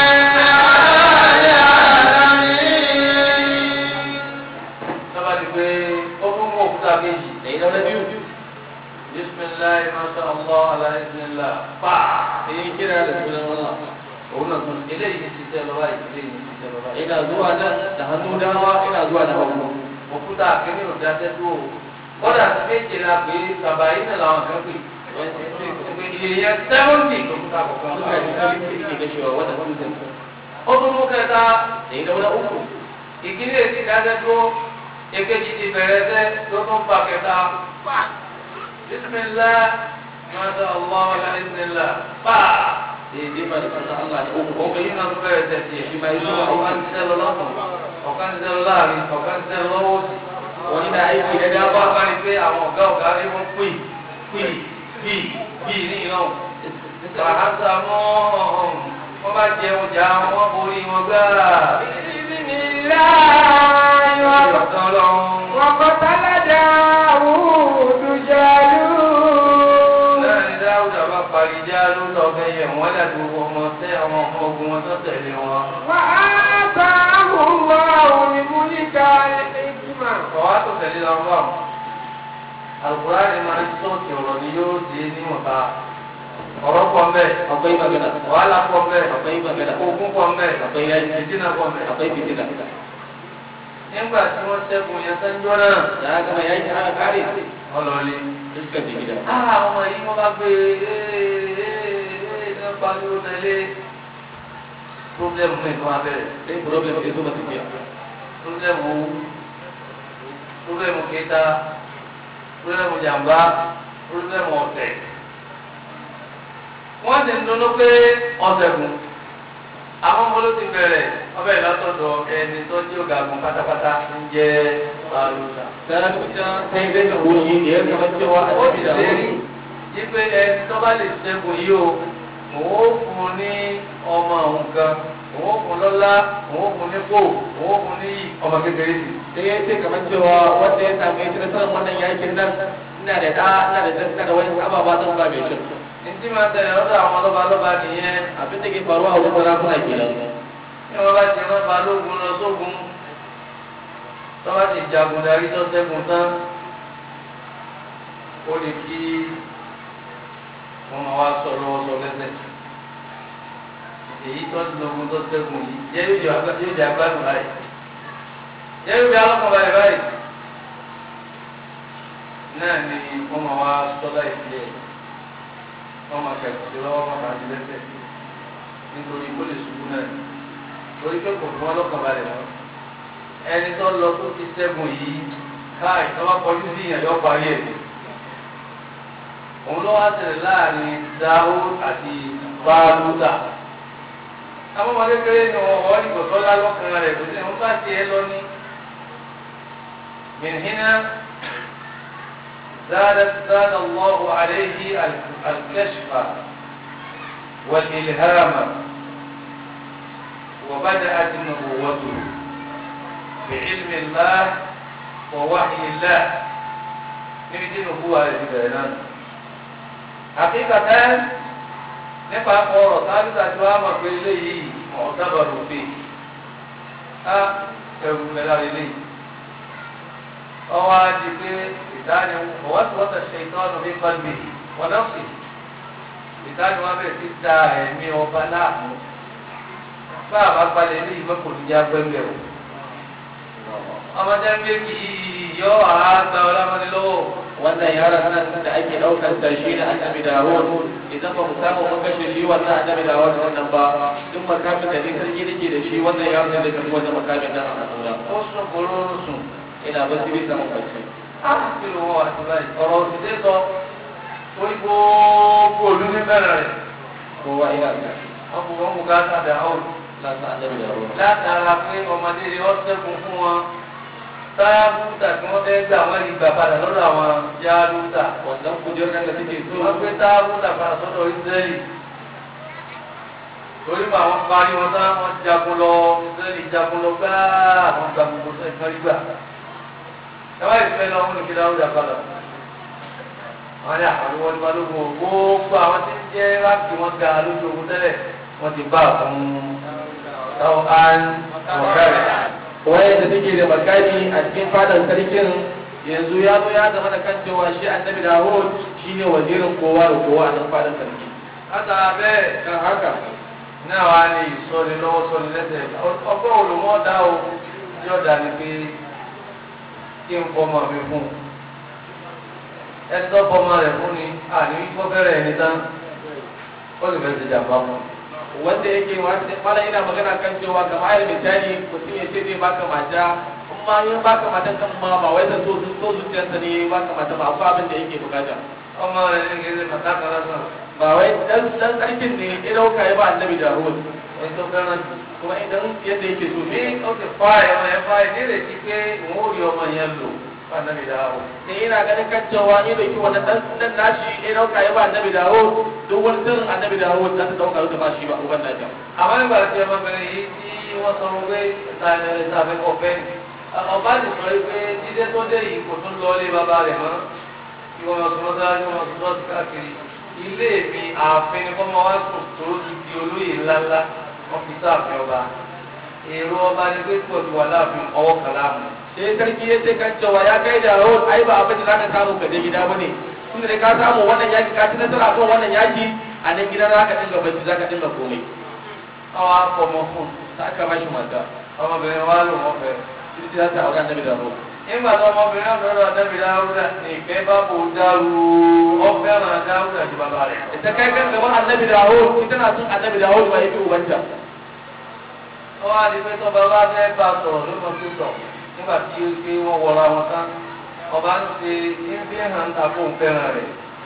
sábà ti pé ó fún mú òkúta kejì. da idan na biyu bisimilayi masha allah alayisinla pa. sai ya kira da sunan Allah òun náà tún eléyìí ti ṣiṣẹ́ lọ́wọ́ yìí eléyìí ti ṣiṣẹ́ lọ́wọ́ yìí. ina zuwa nan da hannu dama ina zuwa da hagu òkúta kìíní ò dáṣẹ́ tó o. kọ́dà ti méje la pé bàbá yìí náà làwọn kan pè. ìyẹn sẹ́wọ́ntì lòkúta kọ̀ọ̀kan. mutane sarki yake kashewa wannan dutsen ó tún mú kẹta da idan na uku ìkíní èsì dájẹ́ tó èkejì ti bẹ̀rẹ̀ sẹ́ tó tún fa kẹta pa bisimilá masha allah alhamdulilá pa da ya jefa da sunan Allah da uku òkè yìí náà tún bẹ̀rẹ̀ sẹ́ tiẹ̀ Shi ma yi zuwa ọ̀kan ti sẹ́ lọ lọ́sàn ọ̀kan ti sẹ́ lọ láàrin ọ̀kan ti sẹ́ lọ lọ́wọ́ sí. wani na aiki da ìdá bá dama bá rí pé àwọn ọ̀gá ọ̀gá rí wọ́n pè pè bí bí ní ìlọ́hùn. Bàhásà mọ́ wọ́n bá jẹ ọjà wọn borí wọn gbáà. بإذن الله وق- Ìrọ̀tán ọlọ́run. وقتل داود جالوت Láàrin Dáúdà bá parí já ló lọ fẹ́ yẹ wọ́n dàbí ọmọ tẹ́ àwọn ọmọ ogun wọn tó tẹ̀lé wọn. وآتاه الله الملك والحكمة Ọ̀wá tó tẹ̀lé lọ bá wọn. Àlùkùránì máa ń sọ̀tì ọ̀rọ̀ ni yóò di níwọ̀nba. Ọ̀rọ̀ pọ̀ mbẹ́. akwai magana Wàhálà pọ̀ mbẹ́. akwai magana Ogun pọ̀ mbẹ́. akwai yaji Ìdínà pọ̀ mbẹ́. akwai fitina Nígbà tí wọ́n ṣẹ́gun yẹn sẹ́ńjọ́ náà. da aka gama yaki aka kare Ọlọ́ọ̀lẹ́. suka je gida Ah, ọmọ yìí wọ́n bá gbé ee ní pariwo tẹ̀lé. Pírọ́blẹ́mù mi tó máa bẹ̀rẹ̀. sai problem sai zo masu biya Pírọ́blẹ́mù owó. Pírọ́blẹ́mù kẹta. Pírọ́blẹ́mù jàmbá. Pírọ́blẹ́mù ọ̀tẹ̀. Wọ́n ti ń dunnú pé ọ̀sẹ̀ kù. Àwọn ọmọ ló ti bẹ̀rẹ̀ ọbẹ̀ ìlàtọ̀dọ̀ ẹni tó jẹ́ ọ̀gágun pátápátá ń jẹ́ Bàlúùsà. sarauta sai zai ga goyi da ya zama cewa a ó tafi ti da ṣe rí wuri wípé ẹni tó bá lè ṣẹ́gun yìí o òun ó fún un ní ọmọ òun kan òun ó fún un lọ́lá òun ó fún un nípò òun ó fún un ní ọmọ kékeré sí. sai ya ce kamar cewa wanda ya samu ya ci nasarar wannan yakin nan ina da ɗa ina da dasta da wani ababa zan ba mai cin ní tí máa tẹ̀lé ọ̀dọ̀ àwọn lọ́ba lọ́ba nìyẹn abin da ke faruwa a wajen sarakuna kenan ní wọ́n bá ti rán balógun lọ sógun tó bá ti jagun darí tó ṣẹ́gun tán ó lè kí wọ́n máa wá sọ lọ́wọ́ sọ lẹ́sẹ̀ èyí tó ti lọ́gun tó ṣẹ́gun yìí jẹ́ yóò jẹ́ agbádùn báyìí jẹ́ yóò jẹ́ alọ́kàn báyìí báyìí náà ni wọ́n máa wá sọ́dá ìdílé wọ́n máa kẹ̀kẹ́ lọ́wọ́ wọn máa di lẹ́sẹ̀ nítorí kó lè ṣubú náà torí pé kò fún wọn lọ́kàn balẹ̀ mọ́ ẹni tó lọ tó ti ṣẹ́gun yìí káì tó bá kọjú sí ìyàn yọ parí ẹ̀ òun ló wá ṣẹlẹ̀ láàrin dáhù àti báàlúdà àwọn ọmọdé kéré ni wọn wọ́n ní kò tọ́lá lọ́kàn rẹ̀ kò sí ní wọ́n bá tiẹ̀ lọ ní. من هنا زادت زاد الله عليه الكشف والإلهام وبدأت نبوته بعلم الله ووحي الله نبدي نبوة لبنان حقيقة nípa ọ̀rọ̀ sábìtà tí wàá mọ̀ pé eléyìí ọ̀dábàrò pé á ẹrù mẹ́ta eléyìí ọwọ́ adi pé ìdáni ọwọ́ tí wọ́n ti ṣe ìtọ́nù ní pàlùmí wọn náà sì ìdáni wọn bẹ̀rẹ̀ sí da ẹ̀mí ọba láàmú bá a bá balẹ̀ ní ìwé kò ní já gbẹ́ngbẹ́ o. ọmọdé méjì yọ àgbà ọlọ́mọdé lọ́wọ́. wannan yaron nan da ake daukar da shi ne annabi Dawud idan ba mu samu mun kashe shi wannan annabi Dawud wannan ba duk makamin da ne sarki nake da shi wannan yaron da kan wannan makamin nan a hannuna ó sùn kóró sùn. ina ba su bisa mafarki kí ló wọ́n wá sí báyìí ọ̀rọ̀ òṣìṣẹ́ sọ orí gbogbo òlú ní bẹ̀rẹ̀ rẹ̀ kowa ina da wọ́n kò wọ́n kò ká sàdà ọ̀rọ̀ lasa annabi Dawud látara pé ọmọdé rẹ̀ ọ́ sẹ́gun fún wọn táyà búta tí wọ́n fẹ́ gbà wọ́n rí gbà padà lọ́dọ̀ àwọn yálùtà wannan kujerar da take so wọ́n gbé táyà búta padà sọ́dọ̀ Ísírẹ́lì torí mọ àwọn parí wọn tán wọ́n jagun lọ Ísírẹ́lì jagun lọ gbáà àwọn gbà gbogbo sẹ́yìn kan rí gbà ẹ wá ìfẹ́ lọ wọn kí dáwọ́dà padà wọ́n ní àwọn ìwọ́n ní balógun o gbogbo àwọn tí ń jẹ́ ráàkì wọn ga lójú ogun tẹ́lẹ̀ wọ́n ti bá àwọn táwọn án wọ̀kẹ́rẹ̀. waye da take da makami a cikin fadar sarkin yanzu ya zo ya zama da kan cewa shi annabi Dawud shine wazirin kowa da kowa a nan fadar sarki látara bẹ́ẹ̀ kan haka náà wá ní ìsọ̀ni lọ́wọ́ sọ̀ni lẹ́sẹ̀ ọgbọ́n olùmọ̀ dá o yóò dá ní pé kí n fọmọ mi fún un ẹtọ́ fọmọ rẹ̀ fún ni àní wípọ́ fẹ́rẹ̀ ẹni tán ó sì fẹ́ ti jàmbá fún un. wanda yake mala ina magana kan cewa ga ayar misali mutum ya ce zai baka mata in ma yin baka mata kan ma ba wai da so so zuciyarsa ne ya baka mata ba akwai abin da yake bukata ọmọ rẹ̀ ní kí ẹ màtá kan lásán ba wai dan dan sarkin ne ya dauka ya ba annabi Dawud ẹni tó fẹ́ràn jù. kuma idan yadda yake so bí ne ó ti fa ẹ̀wọ̀n yẹn fa ìdí rẹ̀ sí pé òun ò rí ọmọ yẹn lò fún ànábì dáhùn. ne yana ganin kan cewa ni da ke wannan dan dan nashi ya dauka ya ba annabi Dawud duk wani sirrin annabi Dawud za ta dauka da ba shi ba uban nata àwọn nígbà tí ọmọbìnrin yìí tí wọ́n sọ wọ́n pé ìtàfẹ́ ọ̀fẹ́ ni ọba ti sọ pé dídé tó dé yìí kò tún lọ ilé bàbá rẹ̀ mọ́ kí wọ́n sọ wọ́n sáré wọ́n sọ wọ́n káàkiri ilé mi ààfin ni kọ́mọ wá sùn tó ti di olóyè ńláńlá wọ́n fi sáàfin ọba èrò ọba ni pé kò ti wà láàfin ọwọ́ kan láàmú. sai sarki ya ce kan cewa ya kai Dawud ai ba abin da zaka samu ka je gida bane tunda da ka samu wannan yaki ka ci nasara kan wannan yaki a nan gidan zaka dinga bacci zaka dinga komai àwọn afọmọ fún ta aka bashi mata ọmọbìnrin wa lò wọ́n fẹ́. títí za ta aure annabi Dawud nígbà tó ọmọbìnrin náà lọ́dọ̀ ànábì dáúdà ní ìfẹ́ bá bò dàrú ọ̀fẹ́ràn dáúdà ju bàbá rẹ̀. ita kai kan gaban annabi Dawud ita na son annabi Dawud ba yafi ubanta ó wá di pé tọ́ba bá fẹ́ bá sọ̀rọ̀ ló mọ̀ sí sọ̀ nígbà tí ó gbé wọn wọra wọn tán ọba ń ṣe ń fi hàn ta fún fẹ́ràn rẹ̀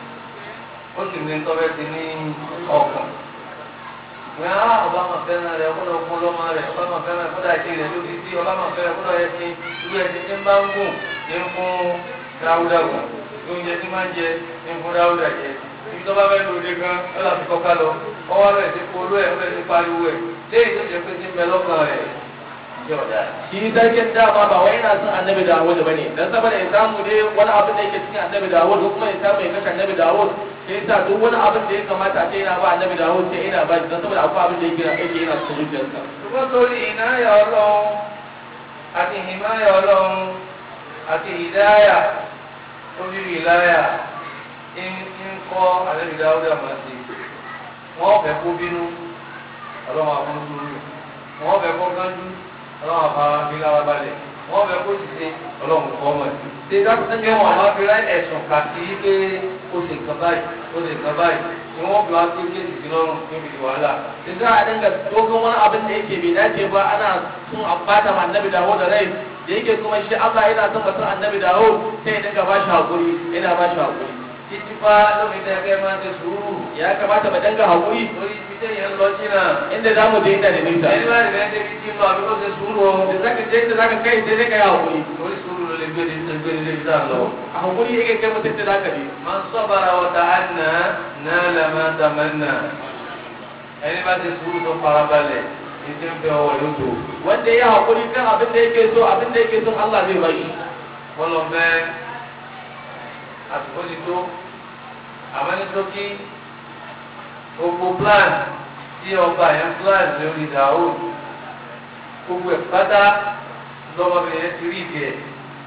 ó sì ní tọ́bẹ̀ ti ní ọkàn. ìwé á ọba máa fẹ́ràn rẹ̀ ọkọ̀ fún lọ́mọ rẹ̀ ọba máa fẹ́ràn kódà ìṣe rẹ̀ ló fi sí ọba máa fẹ́ràn kódà ẹ̀ ti irú ẹ̀ ti ti ń bá ń gùn ní fún dáúdà gùn oúnjẹ tí máa ń jẹ ní fún dáúdà jẹ ibi tó bá fẹ́ lòdì gan ẹ là fi kọ́ká lọ ọwọ́ rẹ̀ ti polú ẹ̀ ọ̀rẹ́ ti pariwo ẹ̀ léyìí tó jẹ pé ti ń bẹ lọ́kàn rẹ̀ jẹ́ ọ̀dà. shi sarkin dama ba wai yana son annabi Dawud bane dan saboda ya samu dai wani abin da yake cikin annabi Dawud ko kuma ya samu ya kashe annabi Dawud sai yasa duk wani abin da ya kamata a ce yana ba annabi Dawud sai yana ba shi dan saboda akwai abin da yake yake yana cikin zuciyarsa ṣùgbọ́n torí ìnáyà ọlọ́run àti ìmáyà ọlọ́run àti ìdáyà orí ìláyà ń kọ́ àlẹ́bí dáúdà máa ṣe wọ́n fẹ́ kó bínú ọlọ́run àwọn sùúrù wọ́n fẹ́ kó gánjú ọlọ́run àfara bí lára balẹ̀ wọ́n fẹ́ kó sì ṣe ọlọ́run kọ́ ọmọ ẹ̀. ṣé dákúndé ní wọn máa fi rá ẹ̀sùn kà sí pé ó ṣe nǹkan báyìí ó ṣe nǹkan báyìí ni wọ́n fi wá sí kéèsì sí lọ́rùn níbi wàhálà. da za a dinga dogon wani abin da yake bai dace ba ana sun ambata ma annabi dawo da rai da yake kuma shi Allah yana son mutum annabi dawo sai ya dinga ba shi hakuri yana ba shi hakuri títí fa lómi tẹ́ kẹ́ máa ṣe sùúrù. ya kamata mu dinga hakuri lórí ibi tẹ́yìn ń lọ jìnnà. inda za mu je inda da nisa ẹni bá rẹ̀ débi tí ń lọ àbí kó ṣe sùúrù o. da zaka je inda zaka kai sai dai ka yi hakuri lórí sùúrù ló lè gbé ní gbé ní débi tá a lọ. a hakuri yake kai mutum da zaka je man sabara wa ta'anna nala ma tamanna. ẹni bá ṣe sùúrù tó farabalẹ̀ ní tí ń fẹ́ ọwọ́ yóò tó. wanda ya hakuri kan abin da yake so abin da yake so Allah zai ba shi bọ́lọ̀ fẹ́ àsìkò ti tó àmọ́ ní tókí gbogbo plan tí ọba yẹn plan lórí ìdáwó gbogbo ẹ̀ pátá lọ́mọbìnrin yẹn ti rí ìdí ẹ̀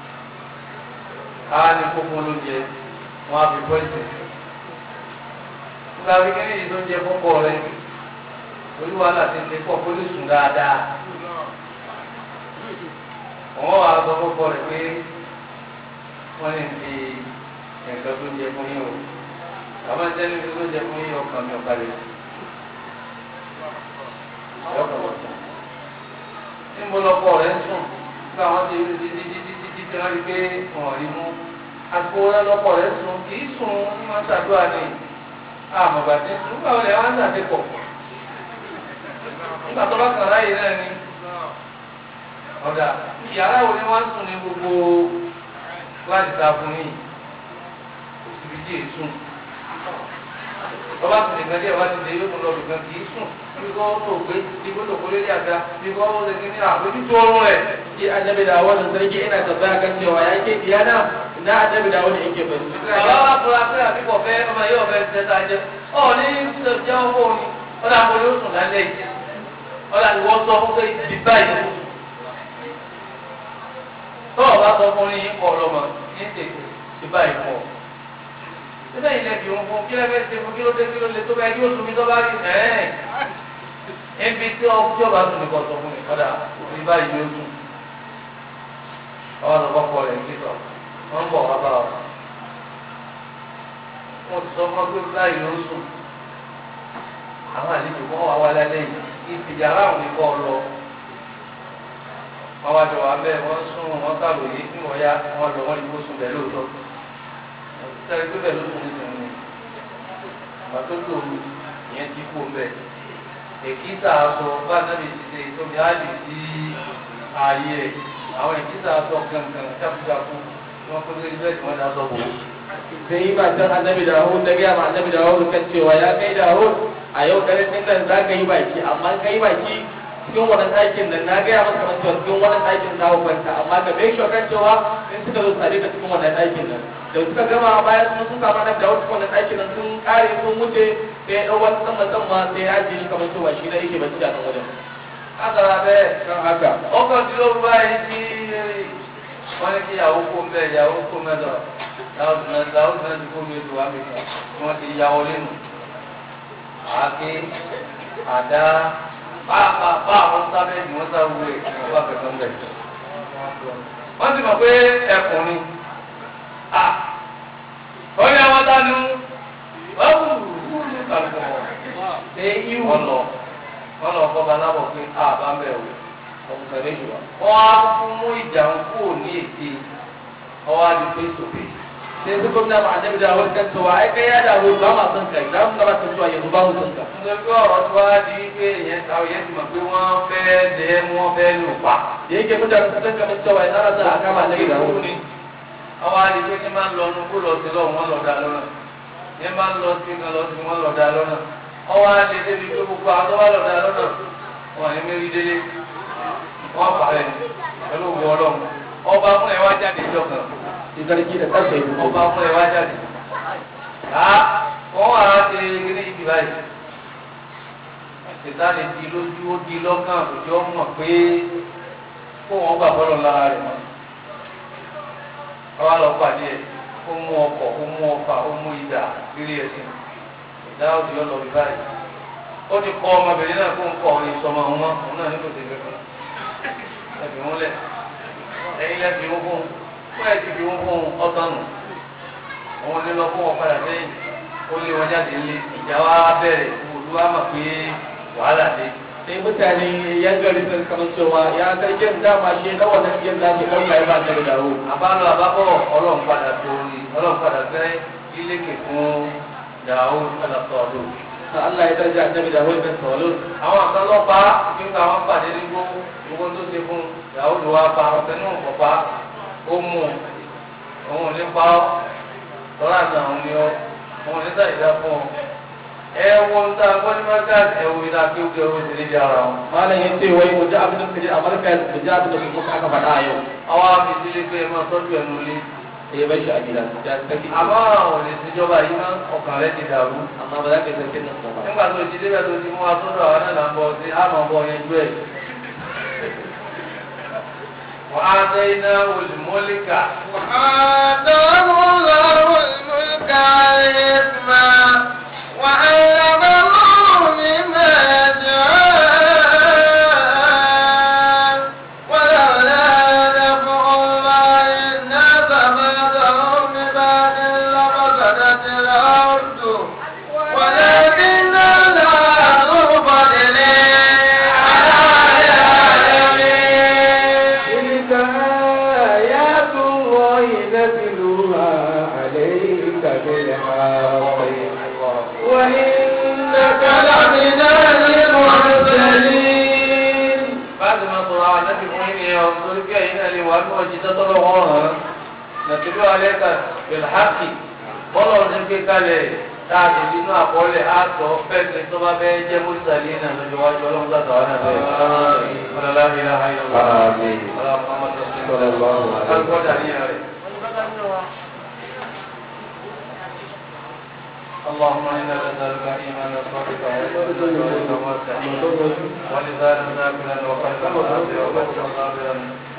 á ní kókó lóúnjẹ wọn á fi pọ́ìsì nígbà wí kíní yìí tó ń jẹ fọ́kọ rẹ olúwa láti ṣe pọ̀ kó lè sùn dáadáa wọ́n wá sọ fọ́kọ rẹ pé wọ́n lè fi nǹkan tó ń jẹ fún yín o àmọ́ ń tẹ́lẹ̀ tó ń jẹ fún yín ọkàn mi ọ̀ka lè níbo lọkọ rẹ ń sùn nígbà wọn ti rí títí títí títí tí wọn rí pé wọn rí mú àsìkò wọn lọkọ rẹ sùn kì í sùn ní wọn ṣàdúrà ní àmọ̀gbà tí ń sùn nígbà wọn lè wọn ṣàdépọ̀ nígbà tó bá kàn láyé náà ni ọ̀dà yàrá wo ni wọ́n ń sùn ní gbogbo láti ta fún yìí kò síbi tí èyí sùn ọba tún nìkan díẹ̀ wá ti dé yóò tún lọ nìkan kì í sùn bí kò tó gbé bí kò tó kó lé àga bí kò ó lè ní ní àbójú tó ọrùn rẹ̀. shi annabi da wannan sarki ina tambaya kan cewa ya ke diyana ina annabi da wannan yake bai bàbá wa fura pé àbíkọ̀ fẹ́ ọmọ yóò fẹ́ ṣe ta jẹ ọ ní jẹ́ owó ni ọ̀dà àpò yóò sùn lálẹ́ yìí ọ̀dà ìwọ sọ fún pé ibi báyìí tọ́ọ̀ bá sọ fún yín kọ́ ọlọ́mọ ní tètè ti báyìí pọ̀ síbẹ̀ yìí lẹ́bi òun fún kí lẹ́fẹ̀ẹ́ ṣe fún kí ló dé kí ló lè tó bẹ́ẹ̀ kí ó sùn mí tó bá rí ẹ̀ẹ́n ebi tí ọjọ́ bá sùn ní kọ́ sọ fún mi kọ́dà ní báyìí ló sùn ọ̀rọ̀ kọ́kọ́ rẹ̀ ń sọ wọ́n ń bọ̀ wá bá ọ. wọ́n ti sọ fún ọ pé báyìí ló sùn àwọn àlejò kọ́ wá wá lálẹ́ yìí ìfìyàrá òun ní kọ́ ọ lọ wọ́n wá jọ wá bẹ́ẹ̀ wọ́n sún wọ́n sàròyé tí wọ́n yá wọ́n lọ wọ́n ní kó sùn bẹ́ẹ̀ lóòótọ́ sẹ́yìn tó bẹ́ẹ̀ ló sùn nísìnyí ni àgbà tó lòrù ìyẹn ti kó bẹ́ẹ̀ èkìtà aṣọ bá nábì ti ṣe tóbi áàdì sí ààyè rẹ̀ àwọn èkìtà aṣọ kankan jákujáku tí wọ́n kó lórí bẹ́ẹ̀ tí wọ́n dá sọ bò ó. sai yi matan annabi dawud da gaya ma annabi dawud kan cewa ya kai dawud a yau dare din nan za ka yi baki amma ka yi baki cikin wani ɗakin nan na gaya maka kamar cewa cikin wani ɗakin za ku kwanta amma ka bai shi kan cewa in suka zo tare ka cikin wannan ɗakin nan da suka gama bayan sun sun samu annabi dawud cikin wannan ɗakin nan sun kare sun wuce sai ya ɗau wani sama sama sai ya ajiye shi kamar cewa shi na yake bacci a nan wajen látara bẹ́ẹ̀ kan haka ọkọ̀ tí ó bá yìí tí wọ́n ní kí ìyàwó kó mbẹ́ ìyàwó kó mẹ́tọ̀ láwùjọ náà ti kó mi ètò wá mi kan tí wọ́n ti ya wọlé nù. àáké àdá pàápàá àwọn sábẹ́ ni wọ́n sá wúre wọ́n bá fẹ̀sán bẹ̀. wọ́n ti mọ̀ pé ẹkùn ni. ó ní àwọn dánú wọ́n wù wù ní kàlùkù sai ihu wọ́n lọ wọ́n lọ kọ́ balábọ̀ pé a bá ń bẹ̀ wò ọkùnrin shi ba wọ́n á fún mú ìjà ń kú ní èdè ọwọ́ á di face to face. sai su gwamna ma annabi dawud kan cewa ai kai ya dawud ba ma son kai za mu gabata cewa yanzu ba mu son ka nítorí pé ọ̀rọ̀ tí wọ́n á di pé ìyẹn ta òye ti mọ̀ pé wọ́n fẹ́ lẹ́ mú wọ́n fẹ́ lù pa. da yake mutane su san kamar cewa ina rasa a kama annabi dawud ni ọwọ́ á di pé ní máa ń lọ nu kó lọ sí lọ́wọ́ wọn lọ dá lọ́nà ní máa ń lọ sí kan lọ sí wọn lọ dá lọ́nà ọwọ́ á di débi pé gbogbo àwọn tó bá lọ dá lọ́nà wọn ní mérí délé wọn parẹ́ ni pẹ̀lú òwú ọlọ́run ọba fún ẹ wá jáde ìjọ kan shi sarki da kansa ya fito ọba fún ẹ wá jáde á wọn wà á ṣe eré ibi báyìí ìtàlẹ̀ di lójú ó di lọ́kàn òjò mọ̀ pé kó wọn gbà bọ́lọ̀ lára rẹ̀ mọ́ ọba lọ pàdé ẹ̀ ó mú ọkọ̀ ó mú ọfà ó mú ìdà lílé ẹ̀sìn ìdá òdì ọlọ bí báyìí ó ti kọ ọmọbìnrin náà kó ń kọ ọ̀rẹ́ ìsọmọ òun mọ́ òun náà nílò tẹ̀lé fún ẹ̀bí wọn lẹ̀ ẹ̀yin lẹ́ fi wọ́n fún fún ẹ̀ ti fi wọ́n fún ọ̀sán nù òun ní lọ fún wọn padà sẹ́yìn ó lé wọn jáde lé ìjà wa bẹ̀rẹ̀ olúwa mọ̀ pé wàhálà dé. sai mutane yan gari sun kama cewa ya sarkin dama shi na wannan yin da ke ɗauka ya ba ta da dawo àbálọ àbábọ̀ ọlọ́run padà torí ọlọ́run padà fẹ́ ilékè fún yahoo alasọ́ọ̀lù. Allah ya tarja annabi da wani tawalun àwọn kan lọ pa nígbà wọn pàdé nígbó gbogbo tó ṣe fún yahoo ló wá pa ọ̀sẹ̀ náà kọ̀ pa ó mú un òun ò ní pa ọ́ lọ́rọ̀ àná òun ni ọ́ òun ò ní sàyẹ̀dá fún ọ. ẹ wo ń ta gbọ́dọ̀ mọ́tà ẹ wo ìdá kí ó kí ó ti lè di ara wọn. malam ya ce wai mu ji abin da kaje a marka mu ji abin da kuma aka faɗa a yau àwọn afisílẹ̀ pé ẹ máa tọ́jú ẹnu ilé. sai ya bar shi a gida ya sarki àmọ́ àwọn ò lè ṣèjọba yìí náà ọkàn rẹ ti dàrú. amma ba za ka yi sarkin nan ba nígbà tó ti débẹ̀ tó ti mú wa sọ́dọ̀ àwọn náà là ń bọ̀ sí àmọ́ bọ̀ yẹn jú ẹ̀. wọ́n á tẹ́ iná olùmọ́líkà. وآتاه الله الملك والحكمة وعلمه مما يشاء ولولا دفع الله الناس بعضهم ببعض لفسدت الأرض ولكن الله ذو فضل على العالمين تلك آيات الله نتلوها عليك بالحق وإنك لمن المرسلين báyìí máa sọ̀rọ̀ àwọn ànábì fún yín nìyẹn o torí bí ẹ̀yin náà lè wà ní ọjì tó tọ́lọ́ wọn hàn án nàtìlú alẹ́ kan bẹ̀lẹ́hàkì bọ́lá ọ̀sẹ̀ gbé kalẹ̀ láàbì nínú àkọọ́lẹ̀ àtọ̀ fẹ́ẹ̀sì tó bá fẹ́ jẹ́ mọ́sálí náà lọ́jọ́ wájú ọlọ́run láti wà náà bẹ́ẹ̀ ọlọ́lá ìlà ayọ̀ Àmín. اللهم انا نسالك ايمانا صادقا وقلبا موسعا ولسانا ذاكرا وقلبا خاشعا وبشرا صابرا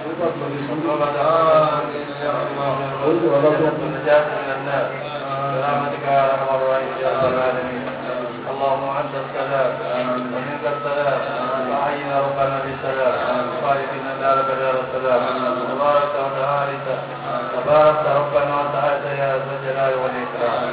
ونجاة من النار برحمتك يا ارحم الراحمين يا رب العالمين اللهم انت السلام ومنك السلام وحينا ربنا بالسلام خالقنا دارك دار السلام تبارك وتعالى تبارك ربنا وتعالى يا ذا الجلال والاكرام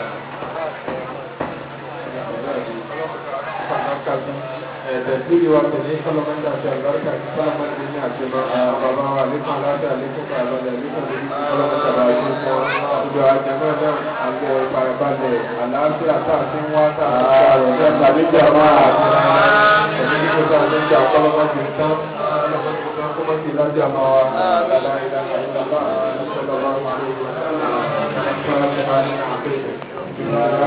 tẹ̀sílì wa tẹ̀lé kọ́lọ́mọ́tà àti àlùbáríkà àti kọ́lọ́mọ́tà ní àjẹmọ́ bàbá wa àlékún aláṣẹ àlékún kàlọ́dà àlékún lórí kọ́lọ́mọ́tà bá ṣe fún ọ. Ìjọ àjẹmọ́ náà àti ìfarabalẹ̀ àlàáfíà tá a ti ń wá tá a ti ń gbà rẹ̀ ní àtàlẹ́jà máa àti ẹ̀mí ní kókó àti ìjà kọ́lọ́mọ́tì ń tán kọ́lọ́mọ́tì ń tán kọ́mọ́tì lájà máa wá. Àlàyé ìlànà ìlànà ìlànà ìlànà